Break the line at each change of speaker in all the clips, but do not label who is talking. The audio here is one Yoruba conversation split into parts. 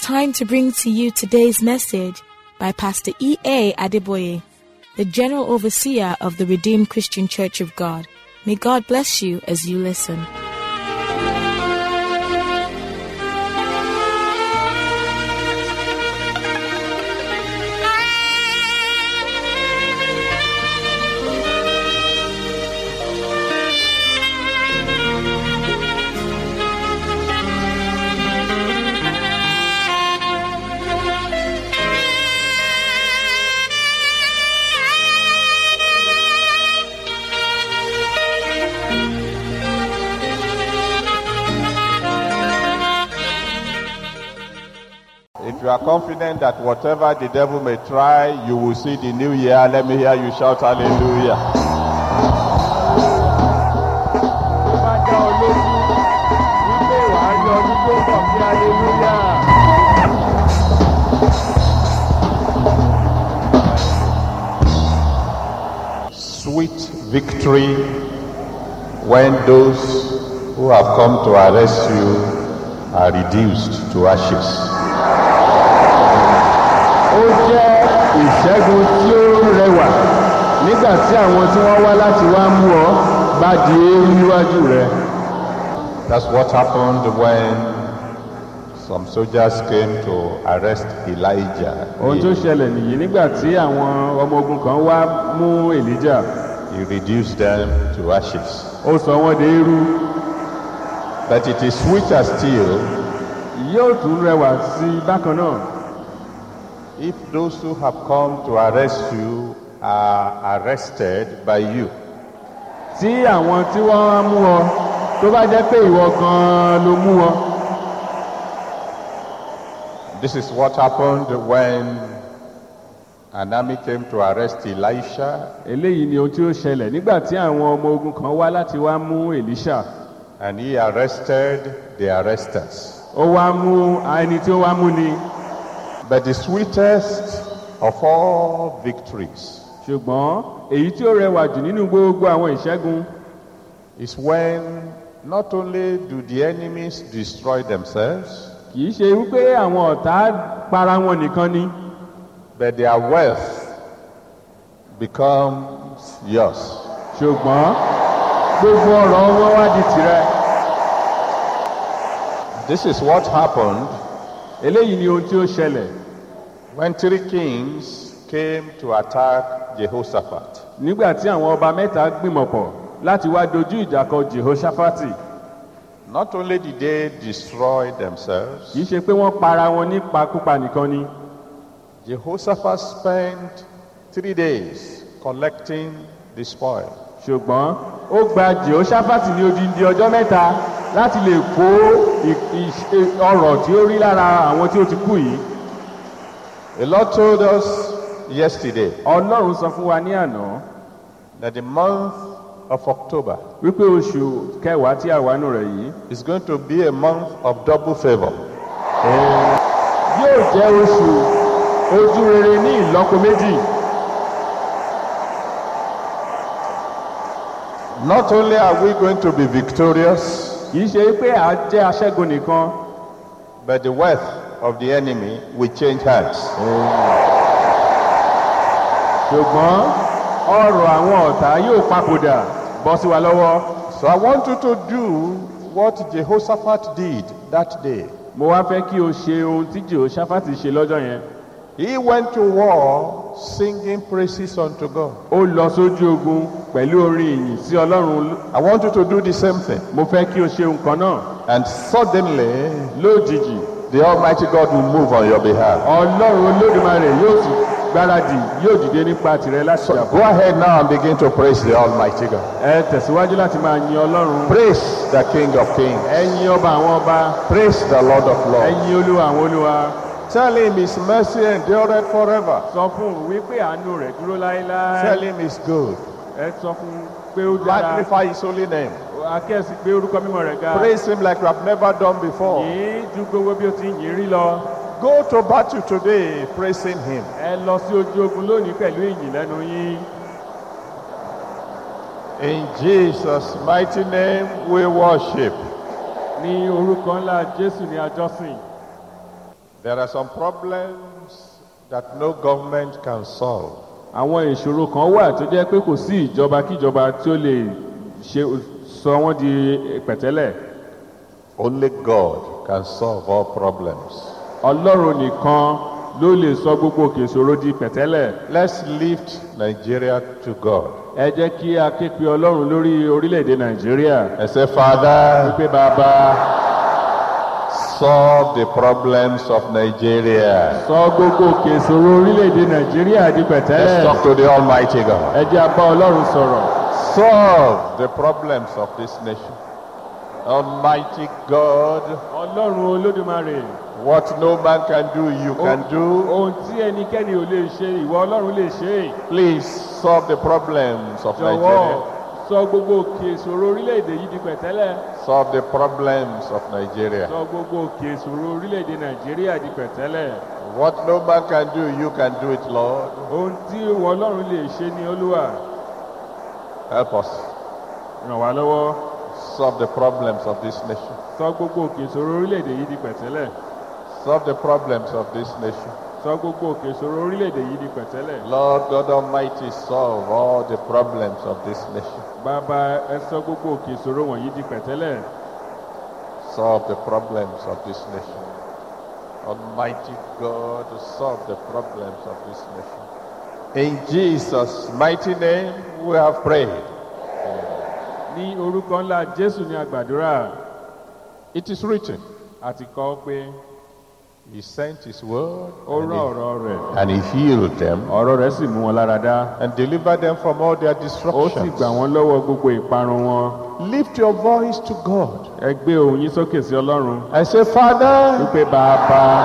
time to bring to you today's message by Pastor E.A. Adeboye, the General Overseer of the Redeemed Christian Church of God. May God bless you as you listen.
If you are confident that whatever the devil may try, you will see the new year, let me hear you shout hallelujah.
tó bá dá ọ lójú wípé wàá rí ọdún tó ń bọ̀ sí aleluya.
Sweet victory when those who have come to arrest you are reduced to ashes.
ó jẹ́ ìṣẹ́gun tí ó rẹwà nígbà tí àwọn tí wọ́n wá láti wá mú ọ bá di eérú níwájú rẹ.
That's what happened when some soldiers came to arrest Elijah.
ohun tó ṣẹlẹ̀ nìyí nígbà tí àwọn ọmọ ogun kan wá mú èlíjà
He reduced them to ashes.
ó sọ wọ́n di eérú
But it is sweeter still
yóò tún rẹwà sí i bákan náà.
if those who have come to arrest you are arrested by you.
tí àwọn tí wọ́n wá mú ọ tó bá jẹ́ pé ìwọ gan-an ló mú ọ.
This is what happened when an army came to arrest Elisha
eléyìí ni ohun tí ó ṣẹlẹ̀ nígbà tí àwọn ọmọ ogun kan wá láti wá mú èlíṣà
and he arrested the arresters.
ó wá mú ẹni tí ó wá mú ni
But the sweetest of all victories
ṣùgbọ́n èyí tí ó rẹwà jù nínú gbogbo àwọn ìṣẹ́gun
is when not only do the enemies destroy themselves,
kì í ṣe wípé àwọn ọ̀tá para wọn nìkan ni
but their wealth becomes yours.
ṣùgbọ́n gbogbo ọ̀rọ̀ wọn wá di tirẹ̀
This is what happened
eléyìí ni ohun tí ó ṣẹlẹ̀
when three kings came to attack Jehoshaphat.
nígbà tí àwọn ọba mẹ́ta gbìmọ̀pọ̀ láti wá dojú ìjà kọ jehoshaphat
Not only did they destroy themselves,
kì í ṣe pé wọ́n para wọn nípakúpa nìkan ni
Jehoshaphat spent three days collecting the spoil.
ṣùgbọ́n ó gba jehoshaphat ní odindi ọjọ́ mẹ́ta láti lè kó ì- ìṣe- ọrọ̀ tí ó rí lára àwọn tí ó ti kú yìí
The Lord told us yesterday
ọlọ́run sọ fún wa ní àná
that the month of October
wípé oṣù kẹwàá tí a wà nù rẹ̀ yìí
is going to be a month of double favor.
yóò jẹ́ oṣù ojú rere ní ìlọ́po méjì
Not only are we going to be victorious,
kì í ṣe pé à jẹ́ aṣẹ́gun nìkan
but the wealth of the enemy will change hands.
ṣùgbọ́n ọrọ̀ àwọn ọ̀tá yóò papòdà bọ́ sí wa lọ́wọ́
So I want you to do what Jehoshaphat did that day.
mo wá fẹ́ kí o ṣe ohun tí jehoshaphat ṣe lọ́jọ́ yẹn
He went to war singing praises unto God.
ó lọ sójú ogun pẹ̀lú orin ìyìn sí ọlọ́run
I want you to do the same thing.
mo fẹ́ kí o ṣe nǹkan náà
And suddenly,
lójijì
the Almighty God will move on your behalf.
ọlọ́run olódùmarè yóò sì gbáradì yóò dìde nípa tìrẹ láti
So
yàgò
go ahead now and begin to praise the Almighty God.
ẹ tẹ̀síwájú láti máa yin ọlọ́run
Praise the King of Kings.
ẹ yin ọba àwọn ọba
Praise the Lord of
ẹ
Lords.
yin olúwa àwọn olúwa
Tell him his mercy endureth forever.
sọ fún òun wípé àánú rẹ̀ dúró láéláé
Tell him he's good.
ẹ sọ fún un pé ó dára
Magnify his holy name.
akẹ́sì pé orúkọ mímọ́ rẹ̀ ga
Praise him like you have never done before.
yìí ju gbogbo bí o ti yìn rí lọ
Go to battle today praising him.
ẹ lọ sí ojú ogun lónìí pẹ̀lú ìyìn lẹ́nu yín
In Jesus' mighty name we worship.
ní orúkọ ńlá jésù ní àjọsìn
There are some problems that no government can solve.
àwọn ìṣòro kan wà tó jẹ́ pé kò sí ìjọba kíjọba tí ó lè ṣe sọ wọ́n di pẹ̀tẹ́lẹ̀
Only God can solve all problems.
ọlọ́run nìkan ló lè sọ gbogbo òkè ìṣòro di pẹ̀tẹ́lẹ̀
Let's lift Nigeria to God
ẹ jẹ́ kí a ké pe ọlọ́run lórí orílẹ̀-èdè nàìjíríà
and say, Father,
pé bàbá
solve the problems of Nigeria.
sọ gbogbo òkè ìṣòro orílẹ̀-èdè nàìjíríà di
Let's
pẹ̀tẹ́lẹ̀
talk to the Almighty God.
ẹ jẹ́ a bá ọlọ́run sọ̀rọ̀
Solve the problems of this nation. Almighty God,
ọlọ́run olódùmarè
what no man can do, you can do.
ohun tí ẹnikẹ́ni ò lè ṣe ìwọ ọlọ́run lè ṣe é.
Please solve the problems of
jọ̀wọ́
Nigeria.
sọ gbogbo òkè ìṣòro orílẹ̀-èdè yìí di pẹ̀tẹ́lẹ̀
Solve the problems of Nigeria.
sọ gbogbo òkè ìṣòro orílẹ̀-èdè nàìjíríà di pẹ̀tẹ́lẹ̀
What no man can do, you can do it, Lord.
ohun tí ìwọ ọlọ́run lè ṣe ní olúwa
Help us
ràn wá lọ́wọ́
solve the problems of this nation.
sọ gbogbo òkè ìṣòro orílẹ̀-èdè yìí di pẹ̀tẹ́lẹ̀
Solve the problems of this nation.
sọ gbogbo òkè ìṣòro orílẹ̀-èdè yìí di pẹ̀tẹ́lẹ̀
Lord God Almighty, solve all the problems of this nation.
bàbá ẹ sọ gbogbo òkè ìṣòro wọ̀nyí di pẹ̀tẹ́lẹ̀
Solve the problems of this nation. Almighty God, solve the problems of this nation. In Jesus' mighty name, we have prayed.
ní orúkọ ńlá jésù ní àgbàdúrà
It is written,
àti kọ́ pé
He sent His word
ó
and
rán
he,
ọ̀rọ̀ rẹ̀
and he healed them
ọ̀rọ̀ rẹ̀ sì mú wọn lára dá
and delivered them from all their
ó sì
destructions.
gbà wọ́n lọ́wọ́ gbogbo ìparun wọn
Lift your voice to God
ẹ gbé ohùn yín sókè sí ọlọ́run
and say, Father,
wípé bàbá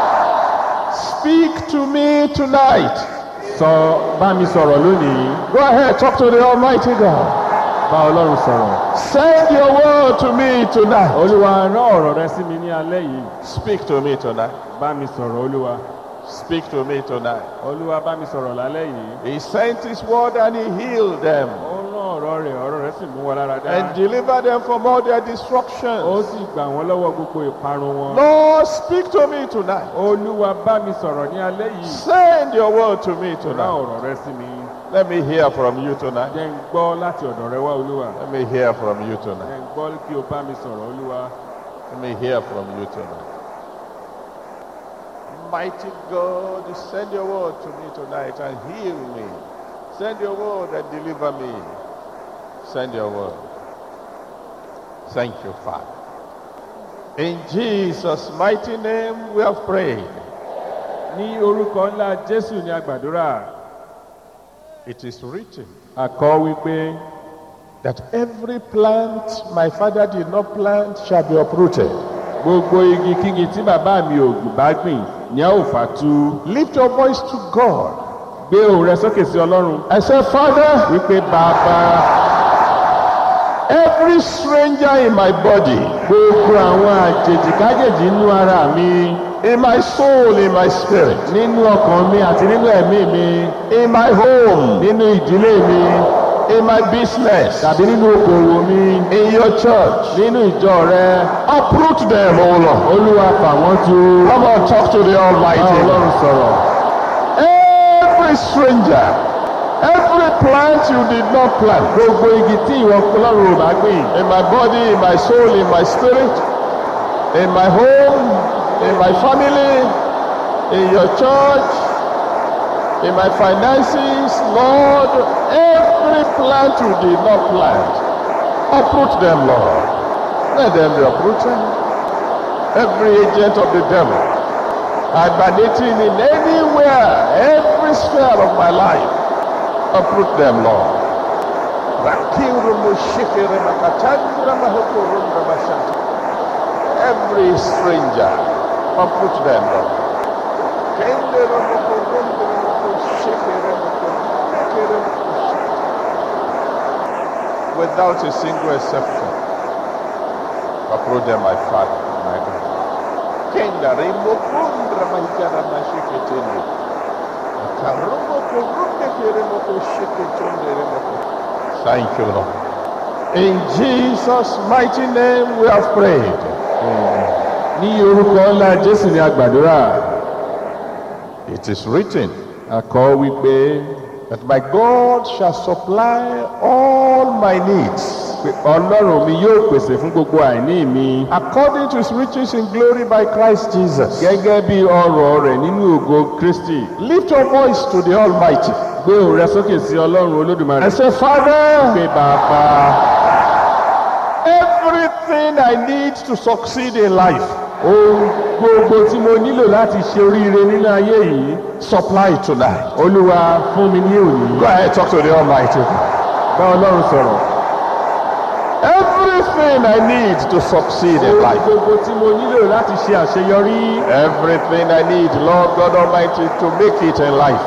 speak to me tonight.
sọ bá mi sọ̀rọ̀ lónìí
Go ahead, talk to the Almighty God.
bá ọlọ́run sọ̀rọ̀
Send your word to me tonight.
olúwa rán ọ̀rọ̀ rẹ sí mi ní alẹ́ yìí
Speak to me tonight.
bá mi sọ̀rọ̀ olúwa
Speak to me tonight.
olúwa bá mi sọ̀rọ̀ lálẹ́ yìí
He sent his word and he healed them
ó rán ọ̀rọ̀ rẹ̀ ọ̀rọ̀ rẹ̀ sì mú wọn lára dá
and delivered them from all their
ó
destructions.
sì gbà wọ́n lọ́wọ́ gbogbo ìparun wọn
Lord, speak to me tonight.
olúwa bá mi sọ̀rọ̀ ní alẹ́ yìí
Send your word to me
rán
tonight.
ọ̀rọ̀ rẹ sí mi
Let me hear from you tonight.
jẹ́ ń gbọ́ láti ọ̀dọ̀ rẹ wá olúwa
Let me hear from you tonight.
jẹ́ ń gbọ́ kí o bá mi sọ̀rọ̀ olúwa
Let me hear from you tonight. Mighty God, send your word to me tonight and heal me. Send your word and deliver me. Send your word. Thank you, Father. In Jesus' mighty name we have prayed.
ní orúkọ ńlá jésù ní àgbàdúrà
It is written
àkọ́ wípé
that every plant my father did not plant shall be uprooted.
gbogbo igi kígi tí bàbá mi ò bá gbìn ní a ó fà tu
Lift your voice to God
gbé ohùn rẹ sókè sí ọlọ́run
and say, Father,
wípé bàbá
every stranger in my body,
gbogbo àwọn àjèjì kájèjì nínú ara mi
in my soul, in my spirit,
nínú ọkàn mi àti nínú ẹ̀mí mi
in my home,
nínú ìdílé mi
in my business,
tàbí nínú okòwò mi
in your church,
nínú ìjọ rẹ
uproot them, O Lord.
olúwa fà wọ́n tu
Come on, talk to the
bá
Almighty.
ọlọ́run sọ̀rọ̀
Every stranger, every plant you did not plant,
gbogbo igi tí ìwọ ọlọ́run ò bá gbìn
in my body, in my soul, in my spirit, in my home, in my family, in your church, in my finances, Lord, every plant you did not plant, uproot them, Lord. Let them be uprooted. Every agent of the devil, emanating in anywhere, every sphere of my life, uproot them, Lord. Every stranger, uproot them, Lord. Without a single exception, uproot them, my Father, my God. Kenda rimo kundra mahikara mashiketende. Akarumo kurunde keremo kushiketunde remo ku- Thank you, Lord. In Jesus' mighty name we have prayed.
ní orúkọ ńlá jésù ní agbàdúrà
It is written
àkọ́ wípé
that my God shall supply all my needs
pé ọlọ́run mi yóò pèsè fún gbogbo àìní mi
according to his riches in glory by Christ Jesus.
gẹ́gẹ́ bí ọrọ̀ rẹ̀ nínú ògo kristi
Lift your voice to the Almighty
gbé òun rẹ sókè sí ọlọ́run olódùmarè
and say, Father,
pé bàbá
everything I need to succeed in life,
ohun gbogbo tí mo nílò láti ṣe oríire nínú ayé yìí
supply tonight.
olúwa fún mi ní òní
Go ahead, talk to the Almighty.
bá ọlọ́run sọ̀rọ̀
Everything I need to succeed in
ohun
life.
gbogbo tí mo nílò láti ṣe àṣeyọrí
Everything I need, Lord God Almighty, to make it in life.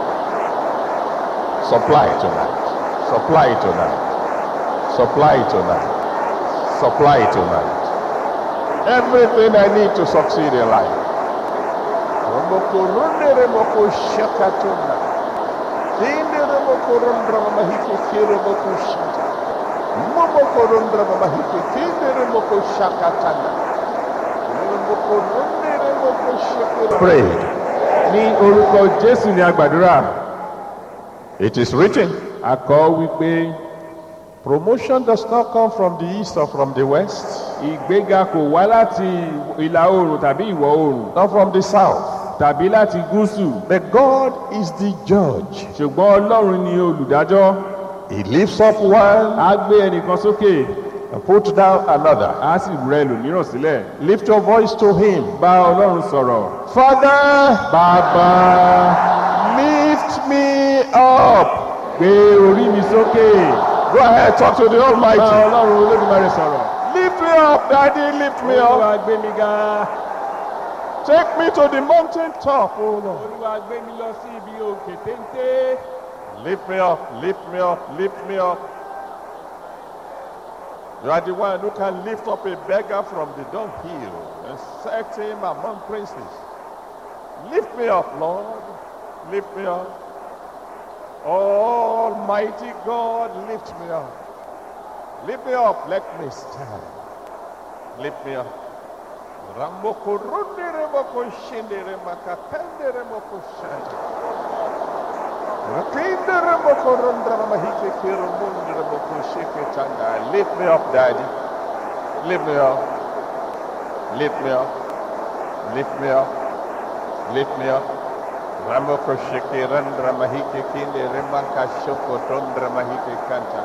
Supply tonight. Supply tonight. Supply tonight. Supply tonight. Everything I need to succeed in life. Romoko runde remoko shakatuna. Kinde remoko rundra mamahike kiromoko shata. Momoko rundra mamahike kinde remoko shakatana. Remoko runde remoko shakira. Prayed.
ní orúkọ jésù ní agbàdúrà
It is written,
àkọ́ wípé
promotion does not come from the east or from the west,
ìgbéga kò wá láti ìlà oòrùn tàbí ìwọ̀ oòrùn
not from the south.
tàbí láti gúúsù
But God is the judge.
ṣùgbọ́n ọlọ́run ni olùdájọ́
He lifts up one
á gbé ẹnìkan sókè
and puts down another.
á sì rẹ ẹlòmíràn sílẹ̀
Lift your voice to him.
bá ọlọ́run sọ̀rọ̀
Father,
bàbá
lift me up.
gbé orí mi sókè
Go ahead, talk to the
bá
Almighty.
ọlọ́run olódùmarè sọ̀rọ̀
Lift me up, Daddy, lift me up.
olúwa gbé mi ga
Take me to the mountain top, oh Lord.
olúwa gbé mi lọ sí ibi òkè téńté
Lift me up, lift me up, lift me up. You are the one who can lift up a beggar from the dunghill and set him among princes. Lift me up, Lord. Lift me up. Almighty God, lift me up. Lift me up, let me stand. Lift me up. Ramoko runde remoko shinde remaka pende remoko shinde. Lift me up, Daddy. Lift me up. Lift me up. Lift me up. Lift me up. Ramoko sheke randra mahike kinde remaka shoko tondra mahike kanta.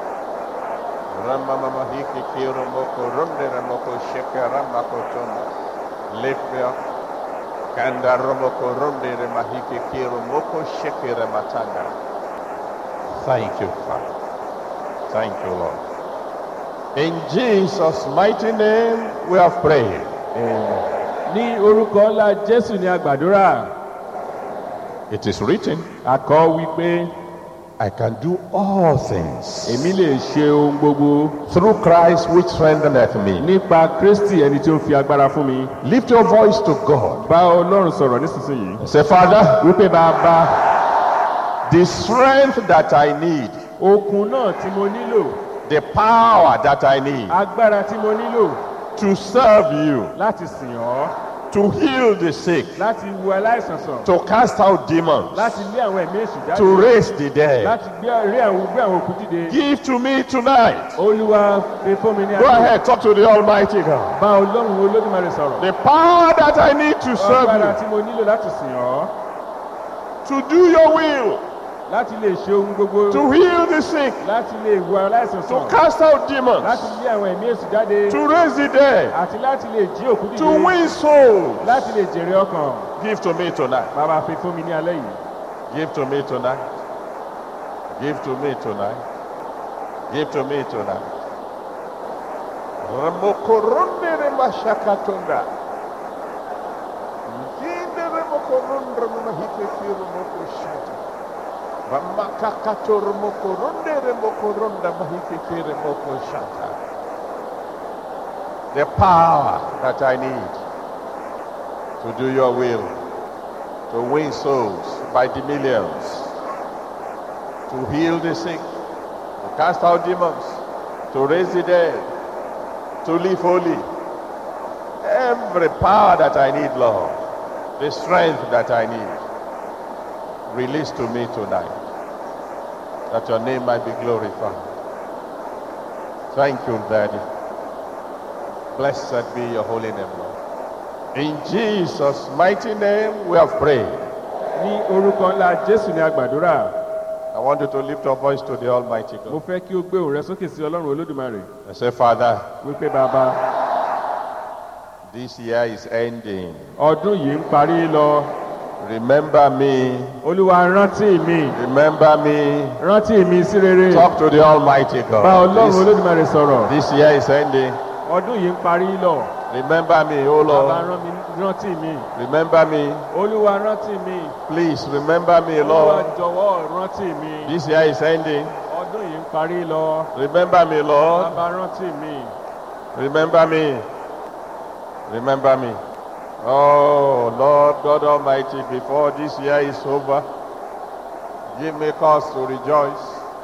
Rama mahike kiro moko runde ramoko sheke ramako tonda. Lift me up. Kanda romoko ronde re mahike kiro moko sheke re matanga. Thank you, Father. Thank you, Lord. In Jesus' mighty name, we have prayed.
ní orúkọ ńlá jésù ní agbàdúrà
It is written,
àkọ́ wípé
I can do all things
èmi lè ṣe ohun gbogbo
through Christ which strengtheneth me.
nípa kristi ẹni tí ó fi agbára fún mi
Lift your voice to God.
bá ọlọ́run sọ̀rọ̀ nísinsìnyí
Say, Father,
wípé bàbá
the strength that I need,
okun náà tí mo nílò
the power that I need
agbára tí mo nílò
to serve you,
láti sìn ọ́
to heal the sick,
láti wo aláìsàn sàn
to cast out demons,
láti lé àwọn ẹ̀mí èṣù jáde
to raise the dead.
láti gbé rí àwọn gbé àwọn òkú dìde
Give to me tonight.
olúwa fi fún mi ní
Go ahead, talk to the Almighty God.
bá ọlọ́run olódùmarè sọ̀rọ̀
The power that I need to serve
agbára
you,
tí mo nílò láti sìn ọ́
to do your will,
láti lè ṣe ohun gbogbo
to heal the sick,
láti lè wo aláìsàn
to
sàn
cast out demons,
láti lé àwọn ẹ̀mí èṣù jáde
to raise the dead,
àti láti lè jí òkú
to
dìde
win souls.
láti lè jèrè ọkàn
Give to me tonight.
bàbá fi fún mi ní alẹ́ yìí
Give to me tonight. Give to me tonight. Give to me tonight. Ramokoronde remashakatonda. Nginde remokorondre memahikeki remokoshata. Ramakakato remokoronde remokoronda mahikeki remokoshata. The power that I need to do your will to win souls by the millions, to heal the sick, to cast out demons, to raise the dead, to live holy. every power that I need, Lord, the strength that I need, release to me tonight, that your name might be glorified. Thank you, Daddy. Blessed be your holy name, Lord. In Jesus' mighty name, we have prayed.
ní orúkọ ńlá jésù ní agbàdúrà
I want you to lift your voice to the Almighty
mo
God
fẹ́ kí o gbé òun rẹ sókè sí ọlọ́run olódùmarè
and say, Father,
wípé bàbá
this year is ending.
ọdún yìí ń parí lọ
Remember me.
olúwa rántí mi
Remember me.
rántí mi sí rere
Talk to the Almighty
bá
God.
ọlọ́run
This,
olódùmarè sọ̀rọ̀
this year is ending.
ọdún yìí ń parí lọ
Remember me, oh
bàbá
Lord.
rán mi rántí mi
Remember me.
olúwa rántí mi
Please remember me,
olúwa
Lord.
jọ̀wọ́ rántí mi
This year is ending.
ọdún yìí ń parí lọ
Remember me, Lord.
bàbá rántí mi
Remember me. Remember me. Oh, Lord God Almighty, before this year is over, give me cause to rejoice.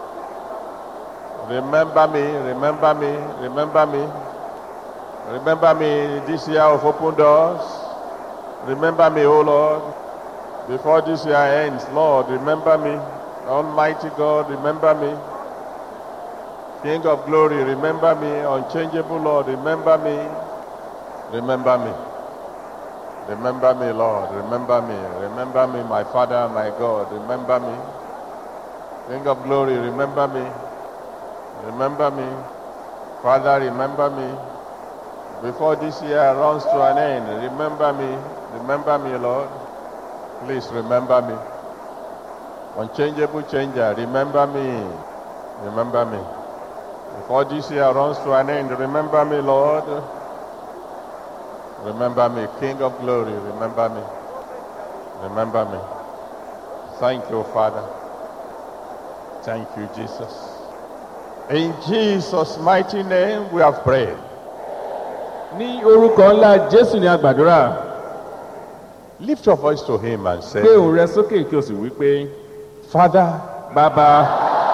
Remember me, remember me, remember me. Remember me this year of open doors. Remember me, oh Lord. Before this year ends, Lord, remember me. Almighty God, remember me. King of glory, remember me. Unchangeable Lord, remember me. Remember me. Remember me, Lord. Remember me. Remember me, my Father, my God. Remember me. King of glory, remember me. Remember me. Father, remember me. Before this year runs to an end, remember me. Remember me, Lord. Please remember me. Unchangeable changer, remember me. Remember me. Before this year runs to an end, remember me, Lord. Remember me, King of glory, remember me. Remember me. Thank you, Father. Thank you, Jesus. In Jesus' mighty name, we have prayed.
ní orúkọ ńlá jésù ní agbàdúrà
Lift your voice to Him and say,
gbé òun rẹ sókè kí o sì wí pé
Father,
bàbá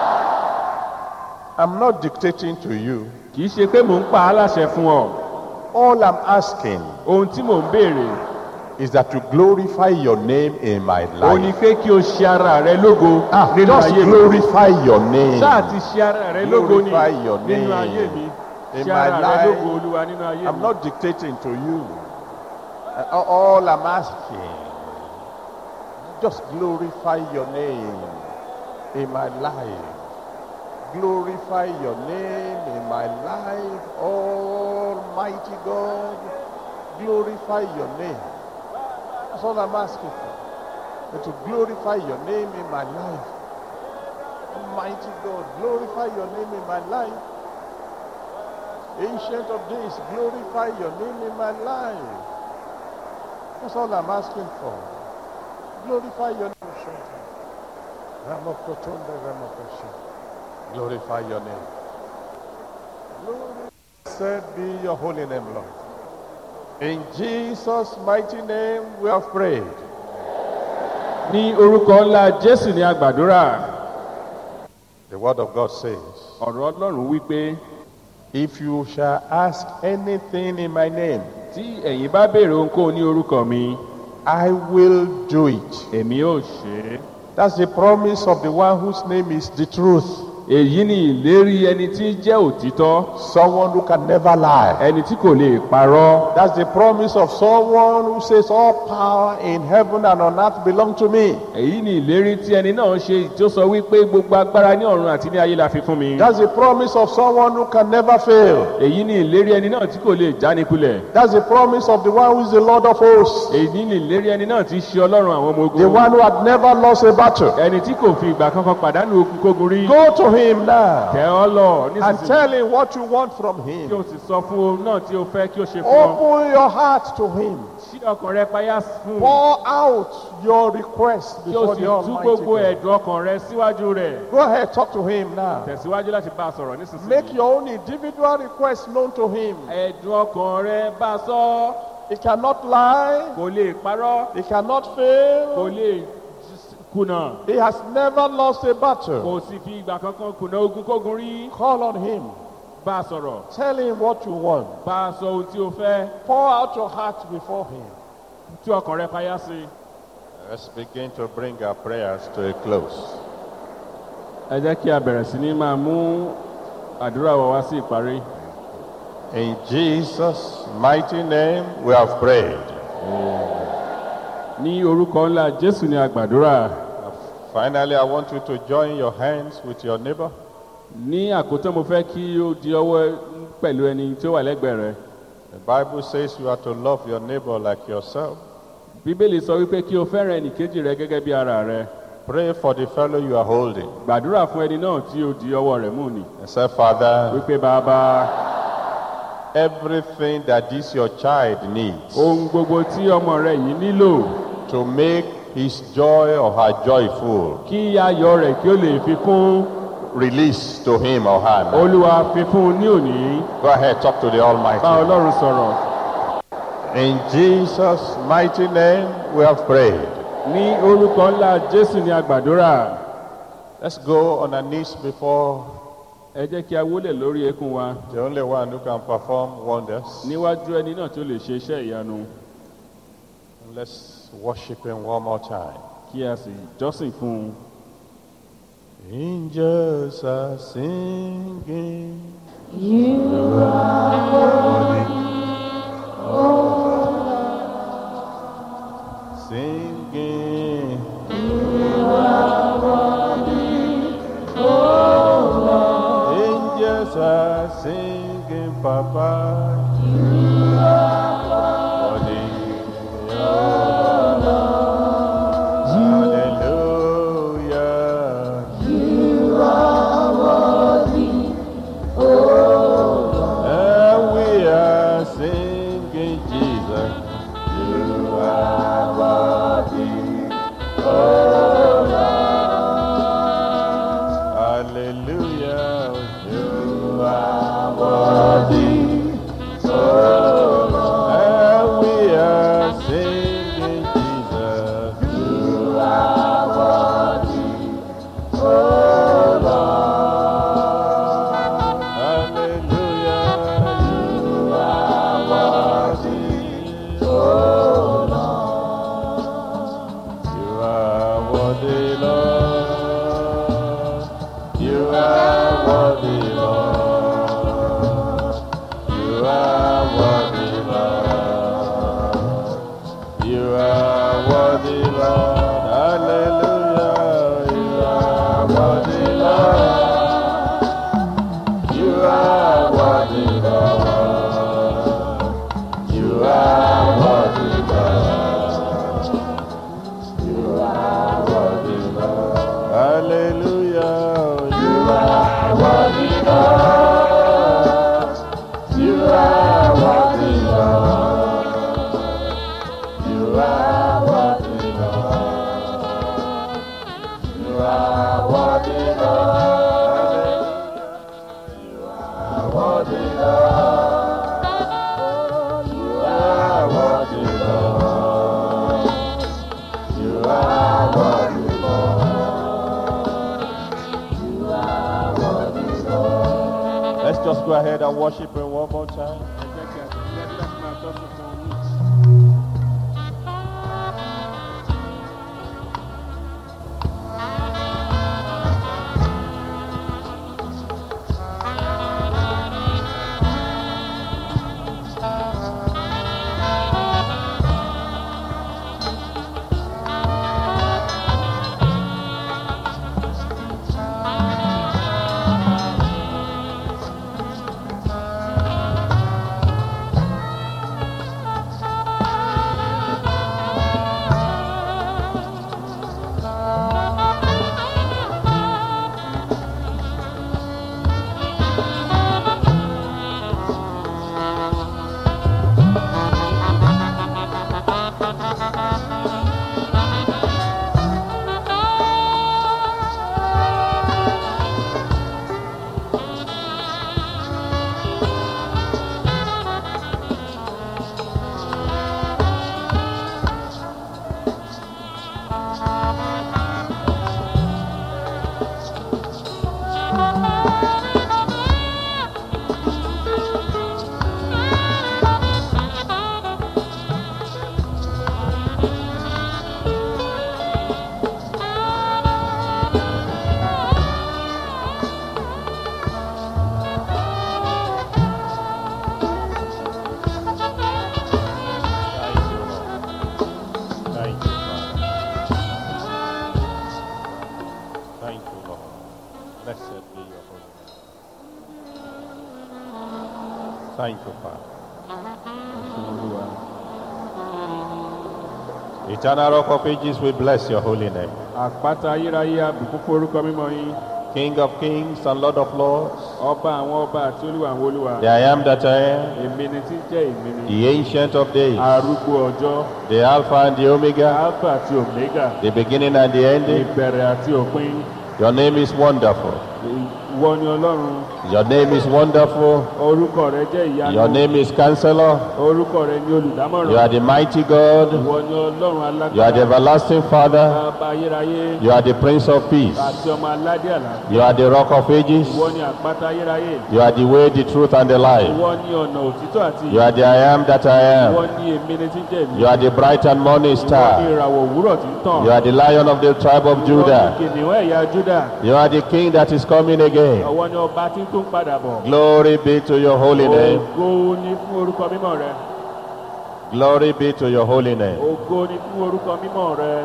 I'm not dictating to you.
kì í ṣe pé mò ń pa á láṣẹ fún ọ
All I'm asking
ohun tí mò ń béèrè
is that you glorify your name in my
ó ní
life.
pé kí o ṣe ara rẹ lógo
Ah,
nínú
just
ayé mi
glorify your name.
ṣáà ti ṣe ara rẹ lógo ni
Glorify your
nínú
name
ayé mi
in
ṣe
my
ara rẹ
life.
lógo olúwa nínú ayé
I'm
mi
not dictating to you. Uh, All I'm asking, just glorify your name in my life. Glorify your name in my life, Almighty God. Glorify your name. That's all I'm asking for. That to glorify your name in my life. Almighty God, glorify your name in my life. Ancient of days, glorify your name in my life. That's all I'm asking for. Glorify your name. Ramakotonda, Ramakosha. Glorify your name. Blessed be your holy name, Lord. In Jesus' mighty name, we have prayed.
ní orúkọ ńlá jésù ní agbàdúrà
The word of God says,
ọ̀rọ̀ ọlọ́run wí pé
If you shall ask anything in my name,
tí ẹ̀yin bá béèrè ohunkóhun ní orúkọ mi
I will do it.
èmi ò ṣe é
That's the promise of the one whose name is the truth.
èyí ni ìlérí ẹni tí ń jẹ́ òtítọ́
Someone who can never lie.
ẹni tí kò lè parọ́
That's the promise of someone who says, All power in heaven and on earth belong to me.
èyí ni ìlérí tí ẹni náà ṣe tí ó sọ wípé gbogbo agbára ní ọ̀run àti ní ayé la fi fún mi
That's the promise of someone who can never fail.
èyí ni ìlérí ẹni náà tí kò lè jánikulẹ̀
That's the promise of the one who is the Lord of hosts.
èyí ni ìlérí ẹni náà tí í ṣe ọlọ́run àwọn ọmọ
The
ogun
one who had never lost a battle.
ẹni tí kò fi ìgbà kankan pàdánù okun kógun rí
Go to him now
tẹ ọ lọ
and
nísinsìnyí
tell him what you want from
kí
him.
o sì sọ fún ohun náà tí o fẹ́ kí o ṣe fún ọ
Open your heart to him.
ṣí ọkàn rẹ payá fún un
Pour out your request
kí o
before
sì
the
tú
Almighty
gbogbo
God.
ẹ̀dùn ọkàn rẹ síwájú rẹ̀
Go ahead, talk to him now.
tẹ̀síwájú láti bá a sọ̀rọ̀ nísinsìnyí
Make your own individual request known to him.
ẹ̀dùn ọkàn rẹ bá a sọ
He cannot lie.
kò lè parọ́
He cannot
kò
fail.
lè kùnà
He has never lost a battle.
kò sì fi ìgbà kankan kùnà ogun kógun rí
Call on him.
bá a sọ̀rọ̀
Tell him what you want.
bá a sọ ohun tí o fẹ́
Pour out your heart before him.
tí ọkàn rẹ payá sí i.
Let's begin to bring our prayers to a close.
ẹ jẹ́ kí a bẹ̀rẹ̀ sí ní máa mú àdúrà wa wá sí ìparí.
In Jesus' mighty name, we have prayed.
ní orúkọ ńlá jésù ni a gbàdúrà
Finally, I want you to join your hands with your neighbor.
ní àkótán mo fẹ́ kí o di ọwọ́ pẹ̀lú ẹni tí ó wà lẹ́gbẹ̀ẹ́ rẹ.
The Bible says you are to love your neighbor like yourself.
bíbélì sọ wípé kí o fẹ́ràn ẹnìkejì rẹ gẹ́gẹ́ bí ara rẹ.
Pray for the fellow you are holding.
gbàdúrà fún ẹni náà tí o di ọwọ́ rẹ̀ mú ni.
And say, Father,
wípé bàbá
everything that this your child needs
ohun gbogbo tí ọmọ rẹ yìí nílò
to make his joy or her joy full,
kí ayọ̀ rẹ̀ kí ó lè fi kún
release to him or her. now.
olúwa fi fún un ní òní.
Go ahead, talk to the
bá
Almighty.
ọlọ́run sọ̀rọ̀
In Jesus' mighty name, we have prayed.
ní orúkọ ńlá jésù ni a gbàdúrà.
Let's go on our knees before
ẹ jẹ́ kí a wólẹ̀ lórí eékún wa
the only one who can perform wonders.
níwájú ẹni náà tó lè ṣe iṣẹ́ ìyanu
Let's worship him one more time.
kí a sì jọ́sìn fún un.
Angels are singing. Singing. Angels are singing, Papa. You are Hallelujah. And we are singing Jesus. You are worthy. Oh Lord. Hallelujah. You are worthy. Oh Lord. And we are singing Jesus. You are worthy. Oh Lord. Hallelujah. You are worthy. Oh Lord. You are worthy, Lord. You are worthy, Lord. You are worthy, Lord. You are worthy, Lord. Hallelujah. You are worthy, Lord. You are worthy, Lord. You are worthy, Lord. You are worthy, Lord. Hallelujah. You are worthy, Lord. You are worthy, Lord. You are worthy, Lord. You are worthy, Lord. You are worthy, Lord. You are worthy, Lord. You are worthy, Lord. You are worthy, Lord. Let's just go ahead and worship him one more time.
ẹ jẹ́ kí a tẹ̀síwájú láti máa jọ́sìn fún un.
Hallelujah.
Thank you, Father.
fún olúwa.
Eternal Rock of Ages, we bless your holy name.
àpáta ayérayé àbùkún fún orúkọ mímọ́ yín
King of kings and Lord of lords,
ọba àwọn ọba àti olúwa àwọn olúwa
the I am that I am,
èmi ni tí ń jẹ́ èmi ni
the ancient of days,
arúgbó ọjọ́
the Alpha and the Omega,
alpha àti omega
the beginning and the ending.
ìbẹ̀rẹ̀ àti òpin
Your name is wonderful.
ìwọ ni ọlọ́run
Your name is wonderful.
orúkọ rẹ jẹ́ ìyanu
Your name is Counselor.
orúkọ rẹ ni olùdámọ̀ràn
You are the mighty God.
ìwọ ni ọlọ́run
You are the
alágbára
everlasting Father.
bàbá ayérayé
You are the Prince of Peace.
àti ọmọ aládé àlàáfíà
You are the Rock of Ages.
ìwọ ni àpáta ayérayé
You are the way, the truth, and the life.
ìwọ ni ọ̀nà òtítọ́ àti
You are the I am that I
ìwọ
am.
ni èmi ni tí ń jẹ́ èmi
You are the bright and morning
ìwọ ni
star.
ìràwọ̀ òwúrọ̀ tí ń tàn
You are the Lion of the tribe of
ìwọ ni
Judah.
kìnìún ẹ̀yà júdà
You are the King that is coming again.
ọwọ́ ni ọba tí ń tún padà bọ̀
Glory be to your holy name.
ògo ni fún orúkọ mímọ́ rẹ
Glory be to your holy name.
ògo ni fún orúkọ mímọ́ rẹ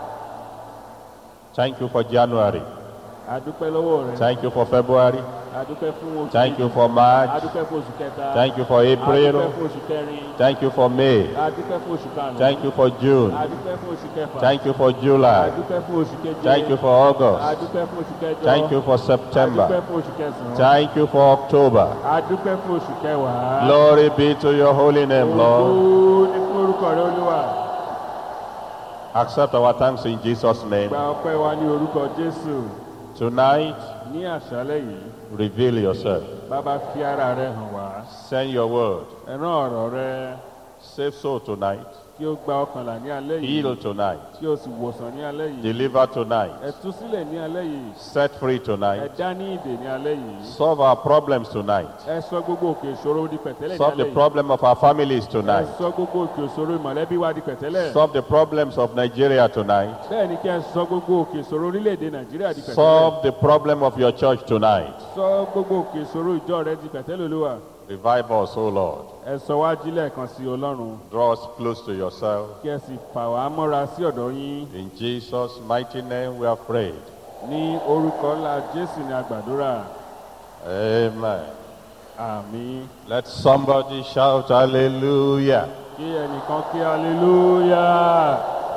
Thank you for January.
adúpẹ́ lọ́wọ́ rẹ
Thank you for February.
adúpẹ́ fún oṣù
Thank you
kejì.
for March.
adúpẹ́ fún oṣù kẹta
Thank you for
adúpẹ́
April.
fún oṣù kẹrin
Thank you for May.
adúpẹ́ fún oṣù karùn-ún
Thank you for June.
adúpẹ́ fún oṣù kẹfà
Thank you for July.
adúpẹ́ fún oṣù keje
Thank you for August.
adúpẹ́ fún oṣù kẹjọ
Thank you for
adúpẹ́
September.
fún oṣù kẹsàn-án
Thank you for October.
adúpẹ́ fún oṣù kẹwàá
Glory be to your holy name, Lord.
ògo ni fún orúkọ rẹ olúwa
Accept our thanks in Jesus' name.
gba ọpẹ́ wa ní orúkọ jésù
Tonight,
ní àṣálẹ́ yìí
reveal yourself.
bàbá fi ara rẹ hàn wá
Send your word.
ẹ rán ọ̀rọ̀ rẹ
Save soul tonight.
kí ó gba ọkànlá ní alẹ́ yìí
Heal tonight.
kí ó sì wòsàn ní alẹ́ yìí
Deliver tonight.
ẹ tú sílẹ̀ ní alẹ́ yìí
Set free
ẹ
tonight.
dá ní ìdè ní alẹ́ yìí
Solve our problems tonight.
ẹ sọ gbogbo òkè ìṣòro di pẹ̀tẹ́lẹ̀ ní
Solve the
alẹ́ yìí
problem of our families
ẹ
tonight.
sọ gbogbo òkè ìṣòro ìmọ̀lẹ́bí wa di pẹ̀tẹ́lẹ̀
Solve the problems of Nigeria tonight.
bẹ́ẹ̀ ni kí ẹ sọ gbogbo òkè ìṣòro orílẹ̀-èdè nàìjíríà di pẹ̀tẹ́lẹ̀
Solve the problem of your church tonight.
sọ gbogbo òkè ìṣòro ìjọ rẹ di pẹ̀tẹ́lẹ̀ olúwa
Revive us, O Lord.
ẹ sọ wá jílẹ̀ kan sí ọlọ́run
Draw us close to yourself.
kí ẹ sì fà wá mọ́ra sí ọ̀dọ̀ yín
In Jesus' mighty name we are prayed.
ní orúkọ ńlá jésù ní àgbàdúrà
Amen.
àmín
Let somebody shout hallelujah.
kí ẹnìkan kí hallelujah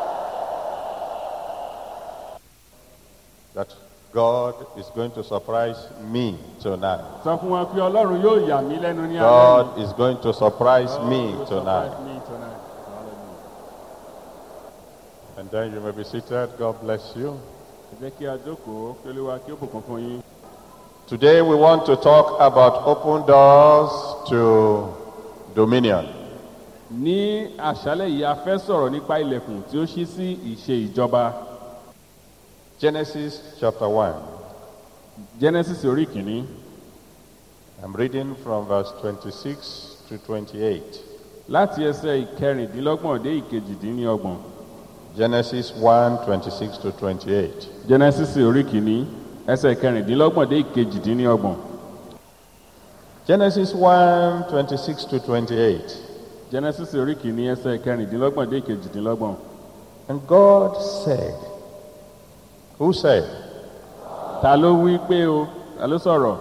That God is going to surprise me tonight.
sọ fún wọn pé ọlọ́run yóò yà mí lẹ́nu ní alẹ́
God
yìí.
is going to surprise
God
me
will
tonight.
surprise me tonight. Hallelujah.
And then you may be seated. God bless you.
ẹ jẹ́ kí a jókòó kí olúwa kí ó bùkún fún yín.
Today we want to talk about open doors to dominion.
ní àṣálẹ̀ yìí a fẹ́ sọ̀rọ̀ nípa ilẹ̀kùn tí ó ṣí sí ìṣe ìjọba
Genesis chapter 1.
genesis orí kìíní
I'm reading from verse 26 to 28.
láti ẹsẹ̀ ìkẹrìndínlọ́gbọ̀n dé ìkejìdínlọ́gbọ̀n
Genesis 1 26 to 28.
genesis orí kìíní ẹsẹ̀ ìkẹrìndínlọ́gbọ̀n dé ìkejìdínlọ́gbọ̀n
Genesis 1 26 to 28.
genesis orí kìíní ẹsẹ̀ ìkẹrìndínlọ́gbọ̀n dé ìkejìdínlọ́gbọ̀n
And God said, Who said?
ta ló wí pé o ta ló sọ̀rọ̀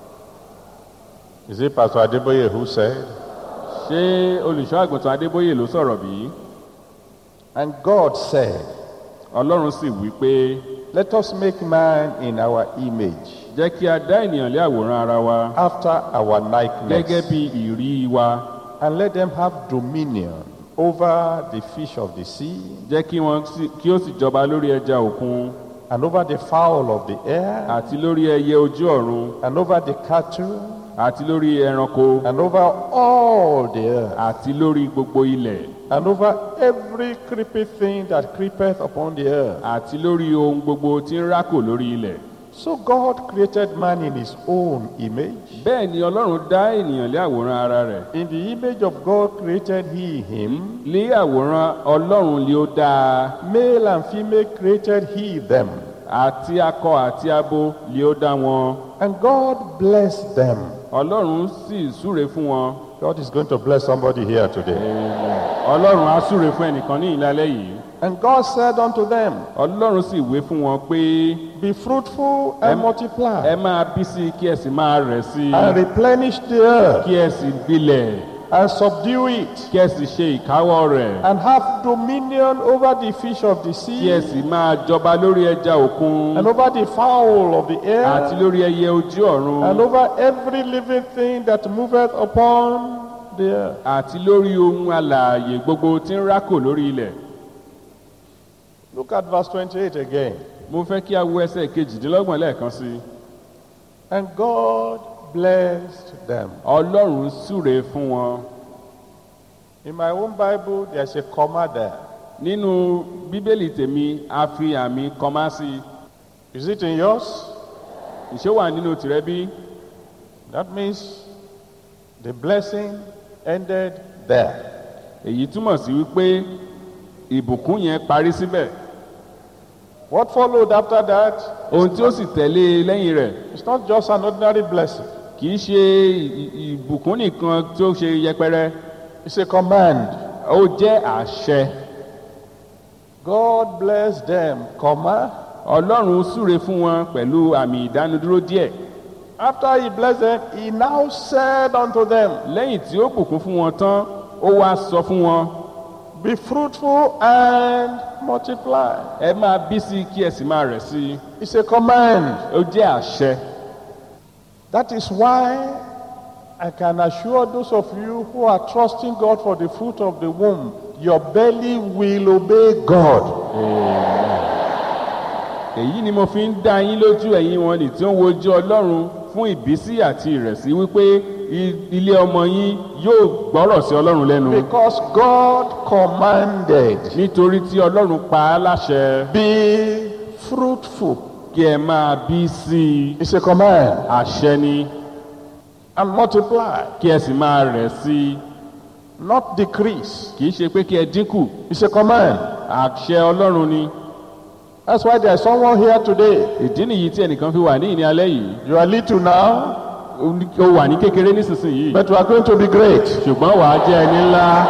Is it Pastor Adeboye who said?
ṣé olùṣọ́ àgùntàn adébóyè ló sọ̀rọ̀ bí
And God said,
ọlọ́run sì wí pé
Let us make man in our image,
jẹ́ kí a dá ènìyàn lé àwòrán ara wa
after our
gẹ́gẹ́
likeness,
bí ìrí wa
and let them have dominion over the fish of the sea,
jẹ́ kí wọ́n sì- kí ó sì jọba lórí ẹja òkun
and over the fowl of the air,
àti lórí ẹyẹ ojú ọ̀run
and over the cattle,
àti lórí ẹranko
and over all the earth,
àti lórí gbogbo ilẹ̀
and over every creepy thing that creepeth upon the earth.
àti lórí ohun gbogbo tí ń rákò lórí ilẹ̀.
So God created man in his own image.
bẹ́ẹ̀ ni ọlọ́run dá ènìyàn lé àwòrán ara rẹ̀
In the image of God created he him.
lé àwòrán ọlọ́run lé ó dáa
Male and female created he them.
àti akọ àti abo lé ó dá wọn
And God blessed them.
ọlọ́run sì súre fún wọn
God is going to bless somebody here today.
ọlọ́run á súre fún ẹnìkan ní ìlàlẹ́ yìí
And God said unto them,
ọlọ́run sì wé fún wọn pé
Be fruitful and
Em- ẹ
multiply,
máa bí sí i kí ẹ sì máa rẹ̀ sí i
and replenish the earth,
kí ẹ sì gbilẹ̀
and subdue it,
kí ẹ sì ṣe ìkáwọ́ rẹ̀
and have dominion over the fish of the
kí ẹ
sea,
sì máa jọba lórí ẹja òkun
and over the fowl of the
àti
air,
lórí ẹyẹ ojú ọ̀run
and over every living thing that moveth upon the earth.
àti lórí ohun alààyè gbogbo tí ń rákò lórí ilẹ̀
Look at verse 28 again.
mo fẹ́ kí a wo ẹsẹ̀ kejìdínlọ́gbọ̀n lẹ́ẹ̀kan sí i
And God blessed them.
ọlọ́run súre fún wọn
In my own Bible, there's a comma there.
nínú bíbélì tèmi a fi àmì kọmá sí i
Is it in yours?
ìṣe wà nínú tìrẹ bí
That means the blessing ended there.
èyí túmọ̀ sí wípé ìbùkún yẹn parí síbẹ̀
What followed after that
ohun tí ó sì tẹ̀lé e lẹ́yìn rẹ̀
is not just an ordinary blessing,
kì í ṣe ì- ì- ìbùkún nìkan tó ṣe yẹpẹrẹ
it's a command.
ó jẹ́ àṣẹ
God bless them, comma.
ọlọ́run súre fún wọn pẹ̀lú àmì ìdánudúró díẹ̀
After he blessed them, he now said unto them,
lẹ́yìn tí ó bùkún fún wọn tán ó wá sọ fún wọn
Be fruitful and multiply.
ẹ máa bí sí i kí ẹ sì máa rẹ̀ sí i
It's a command.
ó jẹ́ àṣẹ
That is why I can assure those of you who are trusting God for the fruit of the womb, your belly will obey God.
èyí ni mo fi ń dá yín lójú ẹ̀yin wọn nì tí ó ń wojú ọlọ́run fún ìbísí àti ìrẹ̀sí wípé i- ilé ọmọ yín yóò gbọ́rọ̀ sí ọlọ́run lẹ́nu
Because God commanded,
nítorí tí ọlọ́run pa á láṣẹ
be fruitful.
kí ẹ máa bí sí i
It's a command.
àṣẹ ni
And multiply,
kí ẹ sì máa rẹ̀ sí i
not decrease.
kì í ṣe pé kí ẹ dínkù
It's a command.
àṣẹ ọlọ́run ni
That's why there's someone here today.
ìdí nìyí tí ẹnìkan fi wà ní ìní alẹ́ yìí
You are little now,
ó ní- ó wà ní kékeré nísinsìnyí
but you are going to be great.
ṣùgbọ́n wàá jẹ́ ẹni ńlá